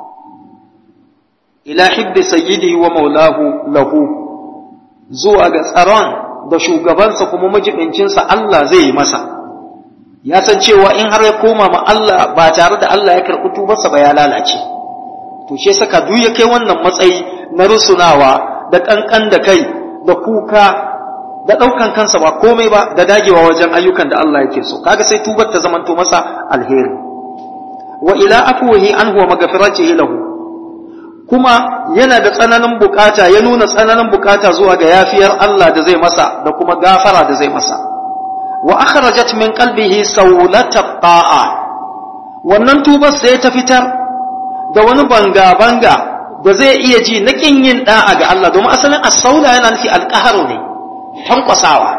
[SPEAKER 1] ila hibbi sayyidihi wa maulahu lahu zuwa ga tsaron da shugabansa kuma majibincinsa Allah zai yi masa ya san cewa in har ya koma ma Allah ba tare da Allah ya karɓi tubarsa ba ya lalace to shi saka duk ya kai wannan matsayi na rusunawa da kankan da kai da kuka da ɗaukan kansa ba komai ba da dagewa wajen ayyukan da Allah yake so kaga sai tubar ta zamanto masa alheri wa ila afwihi anhu wa maghfiratihi lahu kuma yana da tsananin bukata ya nuna tsananin bukata zuwa ga yafiyar Allah da zai masa da kuma gafara da zai masa wa akhrajat min qalbihi sawlata ta'a wannan tubar sai ta fitar da wani banga banga da zai iya ji na kin yin da'a ga Allah domin asalin as-saula yana nufi alqaharu ne tankwasawa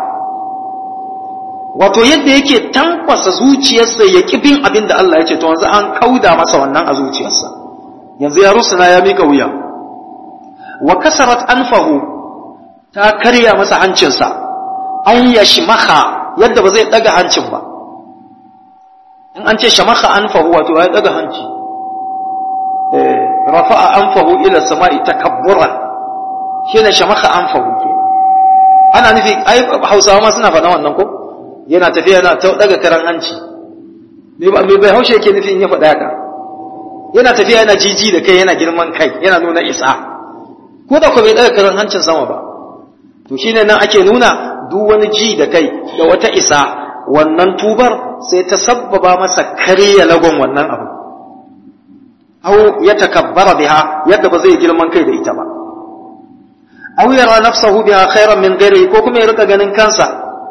[SPEAKER 1] wato yadda yake tankwasa zuciyarsa ya bin abin da Allah ya ce to yanzu an kauda masa wannan a zuciyarsa yanzu ya rusuna ya mika wuya wa kasarat anfahu ta karya masa hancinsa an ya shimaha yadda ba zai daga hancin ba in an ce shamaha anfahu wato ya daga hanci eh rafa'a anfahu ila sama'i takabburan shine shamaha anfahu ke ana nufi ai Hausawa ma suna faɗa wannan ko yana tafiya yana ta daga karan hanci me ba me bai haushe yake nufi in ya faɗa haka yana tafiya yana jiji da kai yana girman kai yana nuna isa ko da ko bai daga karan hancin sama ba to shine nan ake nuna duk wani ji da kai da wata isa wannan tubar sai ta sabbaba masa karya lagon wannan abu aw ya takabbara biha yadda ba zai girman kai da ita ba aw yara nafsahu biha khairan min ghairihi ko kuma ya rika ganin kansa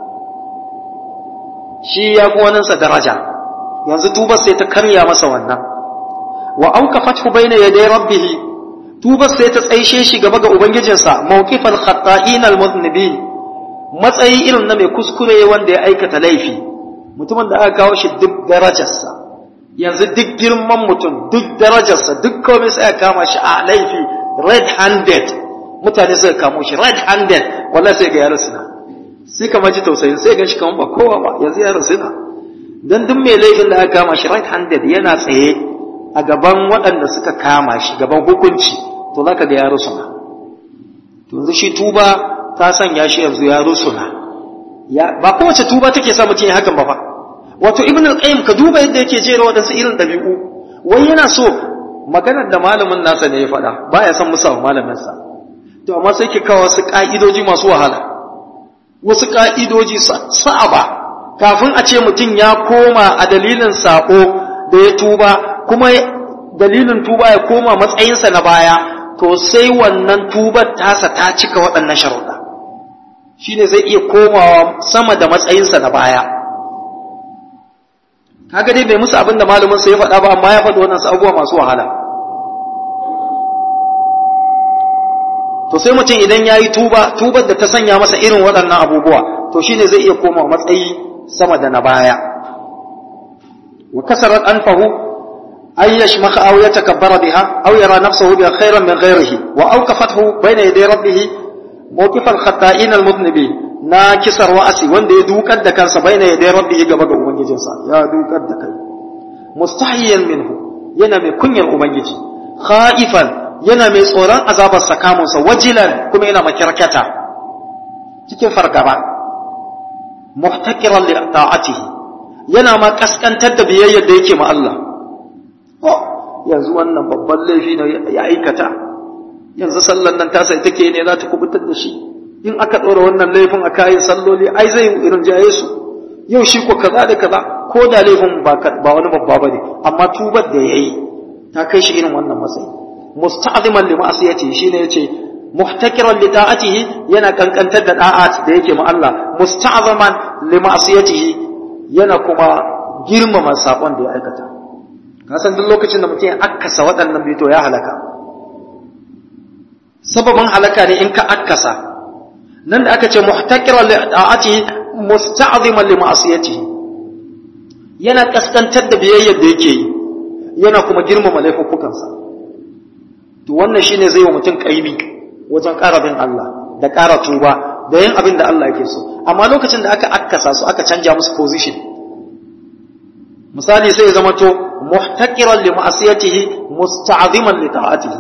[SPEAKER 1] shi ya fi waninsa daraja yanzu tubar sai ta karya masa wannan wa auka fathu bayna yaday rabbih tubar sai ta tsaishe shi gaba ga ubangijinsa mawqifal khata'in almuznibin matsayi irin na mai kuskure wanda ya aikata laifi mutumin da aka kawo shi duk darajarsa yanzu duk girman mutum duk darajarsa duk komai sai aka kama shi a laifi red handed mutane suka kamo shi red handed wallahi sai ga yaro suna sai kamar ji tausayin sai gan shi kamar ba kowa ba yanzu yaro suna dan duk mai laifin da aka kama shi red handed yana tsaye a gaban waɗanda suka kama shi gaban hukunci to zaka ga ya rusuna to yanzu shi tuba ta sanya shi yanzu ya rusuna ya ba kowace tuba take sa mutum ya hakan ba fa wato ibn al-qayyim ka duba yadda yake jera wadansu irin dabi'u wai yana so maganar da malamin nasa ne ya faɗa baya son musa wa malamin sa to amma sai ke kawo wasu ka'idoji masu wahala wasu ka'idoji sa'aba kafin a ce mutum ya koma a dalilin sako da ya tuba kuma dalilin tuba ya koma matsayinsa na baya to sai wannan tubar tasa ta cika waɗannan sharuɗa shine zai iya komawa sama da matsayinsa na baya kaga dai bai musu abin da malamin sa ya faɗa ba amma ya faɗi wannan abubuwa masu wahala to sai mutum idan ya yi tuba tubar da ta sanya masa irin waɗannan abubuwa to shine zai iya koma matsayi sama da na baya wa kasarat anfahu an yashmaka aw yatakabbara biha aw yara nafsahu bi khairan min ghayrihi wa awqafathu bayna yaday rabbih mawqif al-khata'in al-mudhnibin na kisar wa'asi wanda ya dukar da kansa bayna yaday rabbih gaba ga ubangijinsa ya dukar da kai mustahiyan minhu yana mai kunyar ubangiji khaifan yana mai tsoron azabar sakamunsa wajilan kuma yana makirkata cikin fargaba muhtakiran li ta'atihi yana ma kaskantar da biyayyar da yake ma Allah oh yanzu wannan babban laifi ne ya aikata yanzu sallan nan ta sai take ne za ta kubutar da shi in aka ɗora wannan laifin a kayan salloli ai zai irin jaye su yau shi ko kaza da kaza ko da laifin ba wani babba ba ne amma tubar da ya yi ta kai shi irin wannan matsayi musta'ziman li ma'siyatihi shine yace muhtakiran li ta'atihi yana kankantar da da'at da yake ma Allah musta'zaman li ma'siyatihi yana kuma girmama sakon da ya aikata ka san duk lokacin da mutum ya akkasa waɗannan bito ya halaka sababin halaka ne in ka akkasa nan da aka ce muhtakiran li ta'atihi musta'ziman li ma'siyatihi yana kaskantar da biyayyar da yake yi yana kuma girmama laifuffukansa to wannan shine zai wa mutum kaimi wajen ƙara bin Allah da ƙara tuba da yin abin da Allah yake so amma lokacin da aka akkasa su aka canja musu position misali sai ya zama to muhtaqiran li ma'asiyatihi musta'ziman li ta'atihi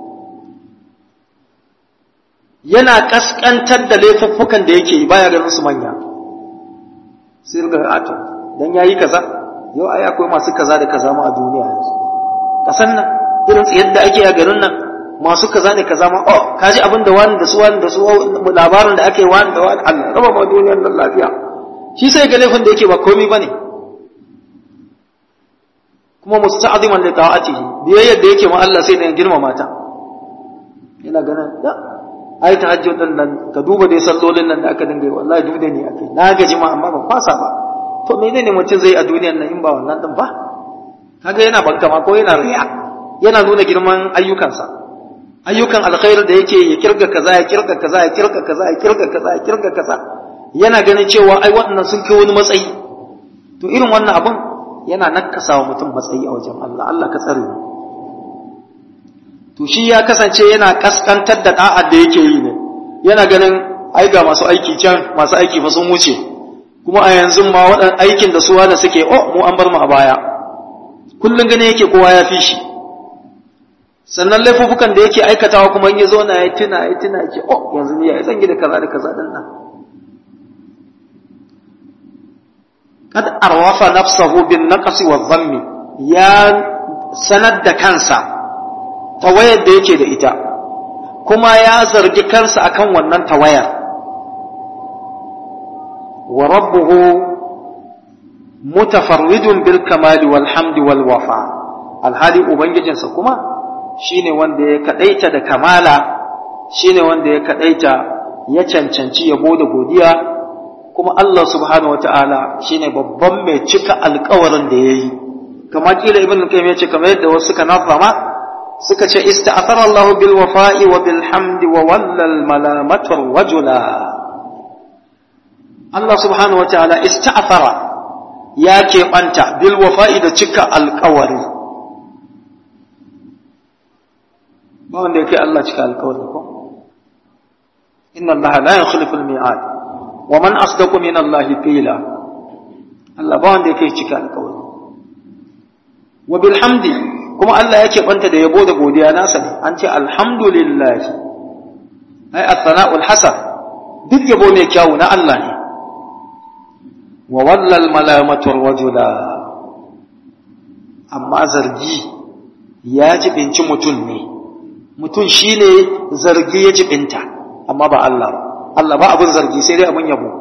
[SPEAKER 1] yana kaskantar da laifuffukan da yake yi baya ganin su manya sai ga ato dan yayi kaza yau ai akwai masu kaza da kaza ma a duniya yanzu kasan nan irin tsayar da ake a garin nan masu kaza ne kaza ma oh kaji abin da wani da su wani da su labarin da ake wani da wani Allah raba ma duniyar nan lafiya shi sai ga laifin da yake ba komai bane kuma musta'ziman li ta'atihi biyayyar da yake ma Allah sai da girmama ta yana ganin da ai tahajjud din nan ka duba dai sallolin nan da aka dinga yi wallahi duk da ni akai na gaji ma amma ban fasa ba to menene mutum zai a duniyar nan in ba wannan din ba kaga yana bankama ko yana riya yana nuna girman ayyukansa ayyukan alkhairi da yake ya kirga kaza ya kirga kaza ya kirga kaza ya kirga kaza ya kirga kaza yana ganin cewa ai waɗannan sun kai wani matsayi to irin wannan abun yana nakasa wa mutum matsayi a wajen Allah Allah ka tsare mu to shi ya kasance yana kaskantar da da'ar da yake yi ne yana ganin ai ga masu aiki can masu aiki fa sun wuce kuma a yanzu ma waɗannan aikin da su wanda suke oh mu an bar mu a baya kullun gane yake kowa ya fi shi sannan laifukan da yake aikatawa kuma in ya zo na ya tuna ya tuna yake oh yanzu ni ya zan gida kaza da kaza din nan kad arwafa nafsahu bin naqsi wa dhammi ya sanar da kansa tawayar da yake da ita kuma ya zargi kansa akan wannan tawayar wa rabbuhu mutafarridun bil kamali wal hamdi wal wafa alhali ubangijinsa kuma shine wanda ya kadaita da kamala shine wanda ya kadaita ya cancanci yabo da godiya kuma Allah subhanahu wataala shine babban mai cika alkawarin da yayi kama kila ibn qayyim ya ce kamar yadda wasu suka nafama suka ce ista'athara Allah bil wafa'i wa bil hamdi wa wallal malamatu rajula Allah subhanahu wataala ista'athara ya keɓanta bil wafa'i da cika alkawari ba wanda ya kai Allah cika alkawari ko inna Allah la yukhlifu al-mi'ad wa man asdaqu min Allah qila Allah ba wanda ya kai cika alkawari wa bil hamdi kuma Allah yake banta da yabo da godiya nasa ne an ce alhamdulillah ai at-sana'ul hasan duk yabo mai kyau na Allah ne wa wallal malamatu rajula amma zargi ya jibinci mutum ne mutum shi ne zargi ya jibinta amma ba Allah ba Allah ba abin zargi sai dai abin yabo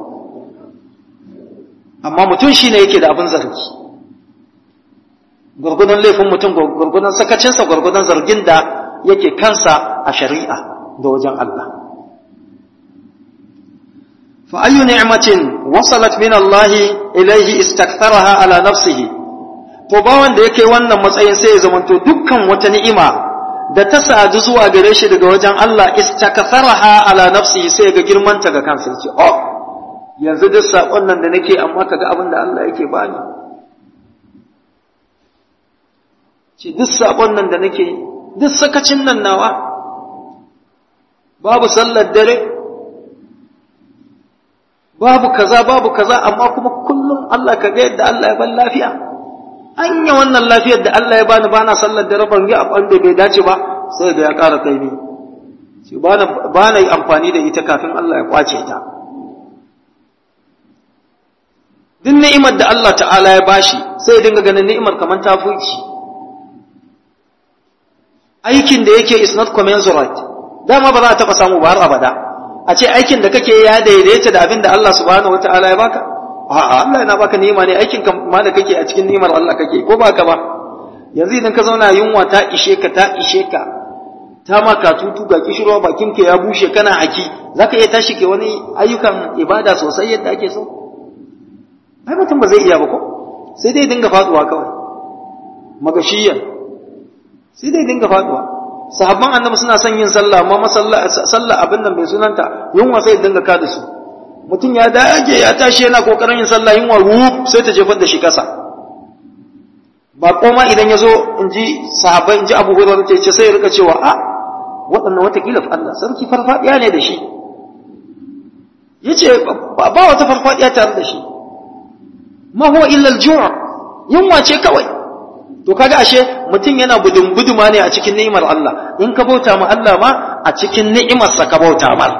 [SPEAKER 1] amma mutum shi ne yake da abin zargi gwargwadon laifin mutum gwargwadon sakacinsa gwargwadon zargin da yake kansa a shari'a da wajen Allah فأي نعمة وصلت من الله إليه استكثرها على نفسه to ba wanda yake wannan matsayin sai ya zamanto dukkan wata ni'ima da ta sadu zuwa gare shi daga wajen Allah istaktharaha ala nafsihi sai ga girmanta ga kansa yace oh yanzu duk sakon nan da nake amma kaga abin da Allah yake bani ce duk sakon nan da nake duk sakacin nan nawa babu sallar dare babu kaza babu kaza amma kuma kullum Allah ka ga yadda Allah ya ban lafiya anya wannan lafiyar da Allah ya bani bana sallar da rabon ga abin da bai dace ba sai da ya ƙara kai ni shi bana bana yi amfani da ita kafin Allah ya kwace ta duk ni'imar da Allah ta'ala ya bashi sai ya dinga ganin ni'imar kamar ta fuci aikin da yake is not commensurate dama ba za a taɓa samu ba har abada a ce aikin da kake ya daidaita da abin da Allah subhanahu wataala ya baka a'a Allah yana baka ni'ima ne aikin ka ma da kake a cikin ni'imar Allah kake ko baka ba yanzu idan ka zauna yunwa ta ishe ka ta ishe ka ta maka tutu ga kishirwa bakin ka ya bushe kana haki zaka iya tashi ke wani ayyukan ibada sosai yadda ake so ai mutum ba zai iya ba ko sai dai dinga faduwa kawai magashiyan sai dai dinga faduwa sahabban annabi suna son yin sallah amma sallah abin nan bai sunanta yunwa sai dinga ka da su mutum ya dage ya tashi yana kokarin yin sallah yunwa wuf sai ta jefar da shi kasa ba koma idan ya zo in ji sahabbai in ji abu hurairah ce ce sai ya rika cewa a waɗannan watakila Allah sarki farfadiya ne da shi yace ba wata farfadiya tare da shi ma huwa illa al-ju' yunwa ce kawai to kaga ashe mutum yana budun buduma ne a cikin ni'imar Allah in ka bauta ma Allah ma a cikin ni'imarsa ka bauta mar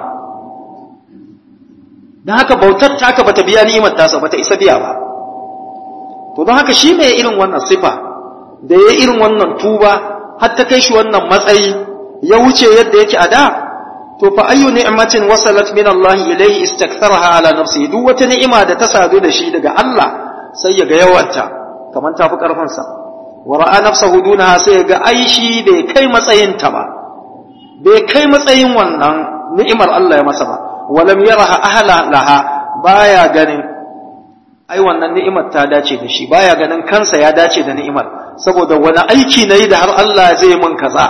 [SPEAKER 1] dan haka bautar ta ka bata biya ni'imar tasa bata isa biya ba to don haka shi mai irin wannan sifa da ya irin wannan tuba har ta kai shi wannan matsayi ya wuce yadda yake a da to fa ayyu ni'matin wasalat min Allah ilayhi istaktharaha ala nafsihi duk wata ni'ima da ta sadu da shi daga Allah sai ya ga yawanta kamar tafi karfansa wa ra'a nafsahu dunaha sai ga ai shi bai kai matsayin ta ba bai kai matsayin wannan ni'imar Allah ya masa ba walam yaraha ahla laha baya ganin ai wannan ni'imar ta dace da shi baya ganin kansa ya dace da ni'imar saboda wani aiki nayi da har Allah zai min kaza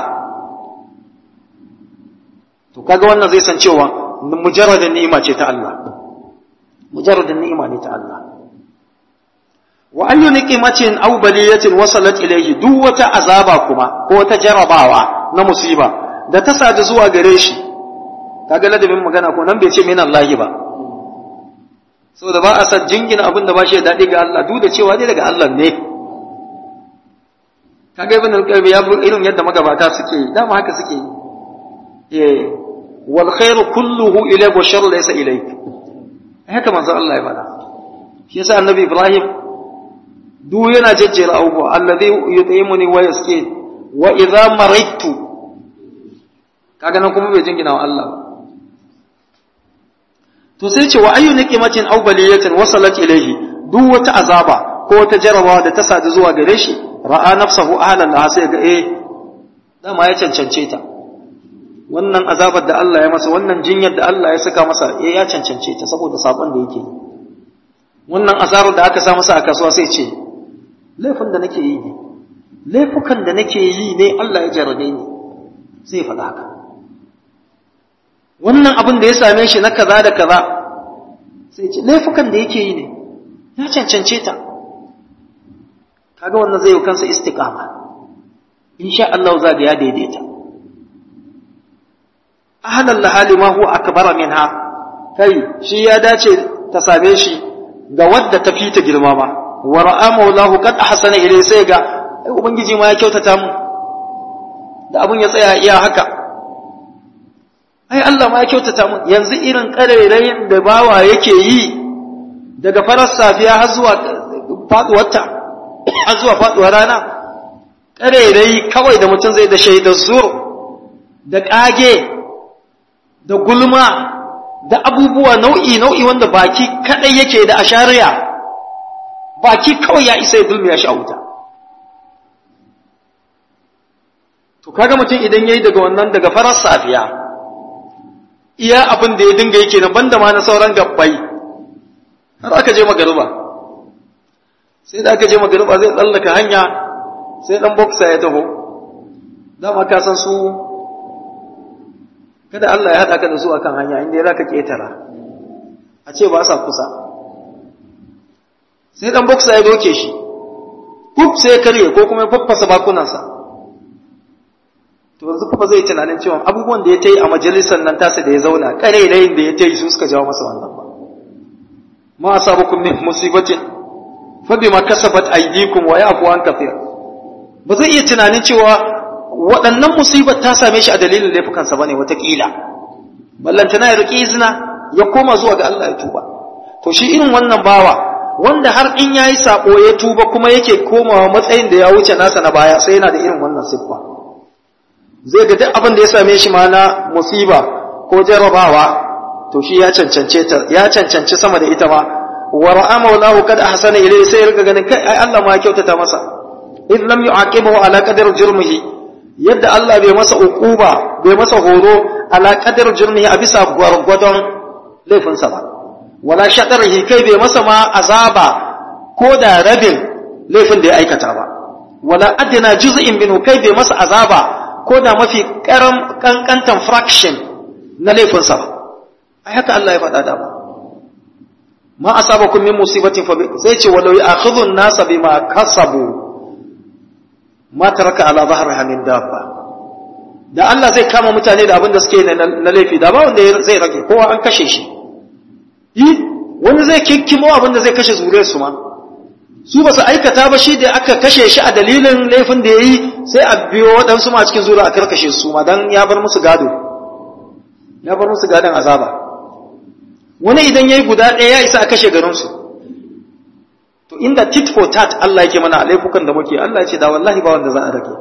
[SPEAKER 1] to kaga wannan zai san cewa mujarradin ni'ima ce ta Allah mujarradin ni'ima ne ta Allah wa ayyu niqimatin aw baliyatin wasalat ilayhi duk wata azaba kuma ko wata jarabawa na musiba da ta sadu zuwa gare shi kaga ladabin magana ko nan bai ce min Allah ba saboda ba a san jingina abin da ba shi da daɗi ga Allah duk da cewa dai daga Allah ne kaga ibn al-qayyim ya bu irin yadda magabata suke yi dama haka suke yi eh wal khairu kulluhu ilayka wa sharru laysa ilayk haka manzo Allah ya faɗa shi yasa annabi Ibrahim duk yana jejjera abubuwa alladhi yut'imuni wa yaski wa idza maraitu kaga nan kuma bai jingina wa Allah ba to sai ce wa ayyu niqimatin aw baliyatin wasalat ilayhi duk wata azaba ko wata jarabawa da ta sadu zuwa gare shi ra'a nafsahu ahlan laha sai ga eh dama ya cancance ta wannan azabar da Allah ya masa wannan jinyar da Allah ya saka masa eh ya cancance ta saboda sabon da yake wannan azabar da aka sa masa a kasuwa sai ce laifin da nake yi ne laifukan da nake yi ne Allah ya jarabe ni sai faɗa haka wannan abin da ya same shi na kaza da kaza sai ce laifukan da yake yi ne ya cancance ta kaga wannan zai yi kansa istiqama insha Allah za ga ya daidaita ahlan lahali ma huwa akbar minha kai shi ya dace ta same shi ga wadda ta fi ta girma ma wa ra'a maulahu qad ahsana ilai sai ga ai ubangiji ma ya kyautata mu da abun ya tsaya iya haka ai Allah ma ya kyautata mu yanzu irin karerayin da bawa yake yi daga farar safiya har zuwa faduwarta har zuwa faduwar rana karerayi kawai da mutum zai da shaidar zur da kage da gulma da abubuwa nau'i nau'i wanda baki kadai yake da ashariya baki kawai ya isa ya dulmiya shi a wuta to kaga mutum idan yayi daga wannan daga farar safiya iya abin da ya dinga yake nan banda ma na sauran gabbai har aka je magariba sai da aka je magariba zai tsallaka hanya sai dan boxer ya taho dama ka san su kada Allah ya haɗa ka da su akan hanya inda ya zaka ketara a ce ba sa kusa sai dan boxer ya doke shi kuf sai ya karye ko kuma ya faffasa bakunansa to yanzu kuma zai tunanin cewa abubuwan da ya ta yi a majalisar nan tasa da ya zauna ƙarairayin da ya ta yi su suka jawo masa wannan ba ma asabakum min musibatin fa bima kasabat aydikum wa ya'fu an kathir ba zai iya tunanin cewa waɗannan musibar ta same shi a dalilin laifukansa bane watakila ballantana ya riƙi izina ya koma zuwa ga Allah ya tuba to shi irin wannan bawa wanda har in yayi sako ya tuba kuma yake komawa matsayin da ya wuce nasa na baya sai yana da irin wannan siffa zai ga duk abin da ya same shi ma na musiba ko jarabawa to shi ya cancance ta ya cancanci sama da ita ma wa ra'a maulahu kad ahsana ilayhi sai riga ganin kai ai Allah ma ya kyautata masa in lam yu'aqibahu ala qadar jurmihi yadda Allah bai masa uquba bai masa horo ala qadar jurmihi a bisa gwargwadon laifinsa ba wala shaɗarhi kai bai masa ma azaba ko da rabin laifin da ya aikata ba wala adina juz'in minhu kai bai masa azaba ko da mafi karam kankantan fraction na laifinsa ba ai haka Allah ya faɗa da ba ma asabakum min musibatin fa sai ce walau ya'khudhu an-nasa bima kasabu ma taraka ala dhahriha min dabba da Allah zai kama mutane da abin da suke na laifi da ba wanda zai rage kowa an kashe shi yi wani zai kikkimo abin da zai kashe zuriyar su ma su ba su aikata ba shi da aka kashe shi a dalilin laifin da ya yi sai a biyo waɗansu ma cikin zuriya a karkashe su ma don ya bar musu gado ya bar musu gadon azaba wani idan ya yi guda ɗaya ya isa a kashe garinsu to inda tit for tat Allah yake mana a laifukan da muke Allah ya ce da wallahi ba wanda za a rage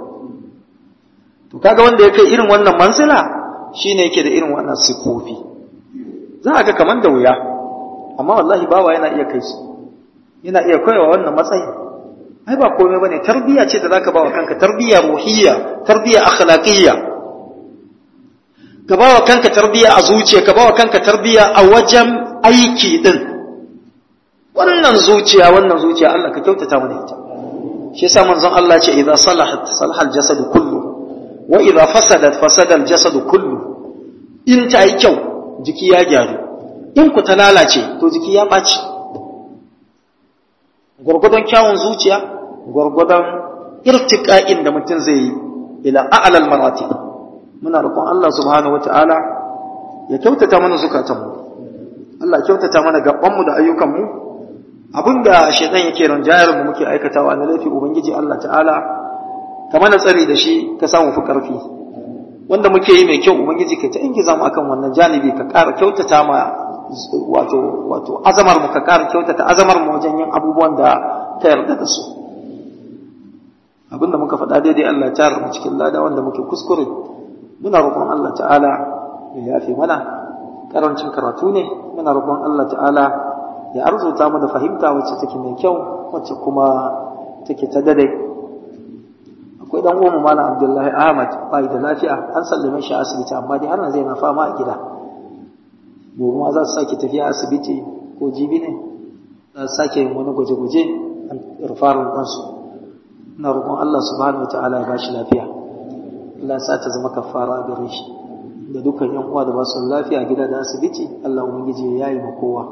[SPEAKER 1] to kaga wanda ya kai irin wannan mansila shine yake da irin wannan sifofi za a ga kamar da wuya amma wallahi bawa yana iya kai su yana iya koyawa wannan matsayi ai ba komai bane tarbiyya ce da zaka bawa kanka tarbiyya ruhiyya tarbiyya akhlaqiyya ka ba wa kanka tarbiyya a zuciya ka ba wa kanka tarbiyya a wajen aiki din wannan zuciya wannan zuciya Allah ka kyautata mana ita shi yasa manzon Allah ce idza salahat salaha al-jasad kullu wa idza fasadat fasada al-jasad kullu in ta yi kyau jiki ya gyaru in ku ta lalace to jiki ya ɓaci gwargwadon kyawun zuciya gwargwadon irtiƙa'in da mutum zai yi ila a'lal marati muna roƙon Allah subhanahu wata'ala ya kyautata mana zukatanmu Allah kyautata mana gabanmu da ayyukanmu abinda shaitan yake ranjayar mu muke aikatawa na laifi ubangiji Allah ta'ala ka mana tsari da shi ka samu fi karfi wanda muke yi mai kyau ubangiji ka ta ingiza mu akan wannan janibi ka ƙara kyautata ma wato wato azamar mu ka ƙara kyautata azamar mu wajen yin abubuwan da ka yarda da su abinda muka faɗa daidai Allah ya tara mu cikin lada wanda muke kuskure muna roƙon Allah ta'ala ya yafe mana karancin karatu ne muna roƙon Allah ta'ala ya arzuta mu da fahimta wacce take mai kyau wacce kuma take ta dade akwai dan uwan malam Abdullahi Ahmad bai da lafiya an sallame shi asibiti amma dai har yanzu yana fama a gida gobe ma za su sake tafiya asibiti ko jibi ne za su sake yin wani gwaje-gwaje a rufarin ɗansu ina roƙon Allah subhanahu wataala ya bashi lafiya Allah ya sa ta zama kafara a gare shi da dukkan yan uwa da ba su lafiya gida da asibiti Allah ubangiji ya yi ma kowa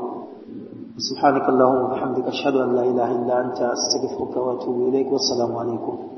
[SPEAKER 1] سبحانك اللهم وبحمدك أشهد أن لا إله إلا أنت أستغفرك وأتوب إليك والسلام عليكم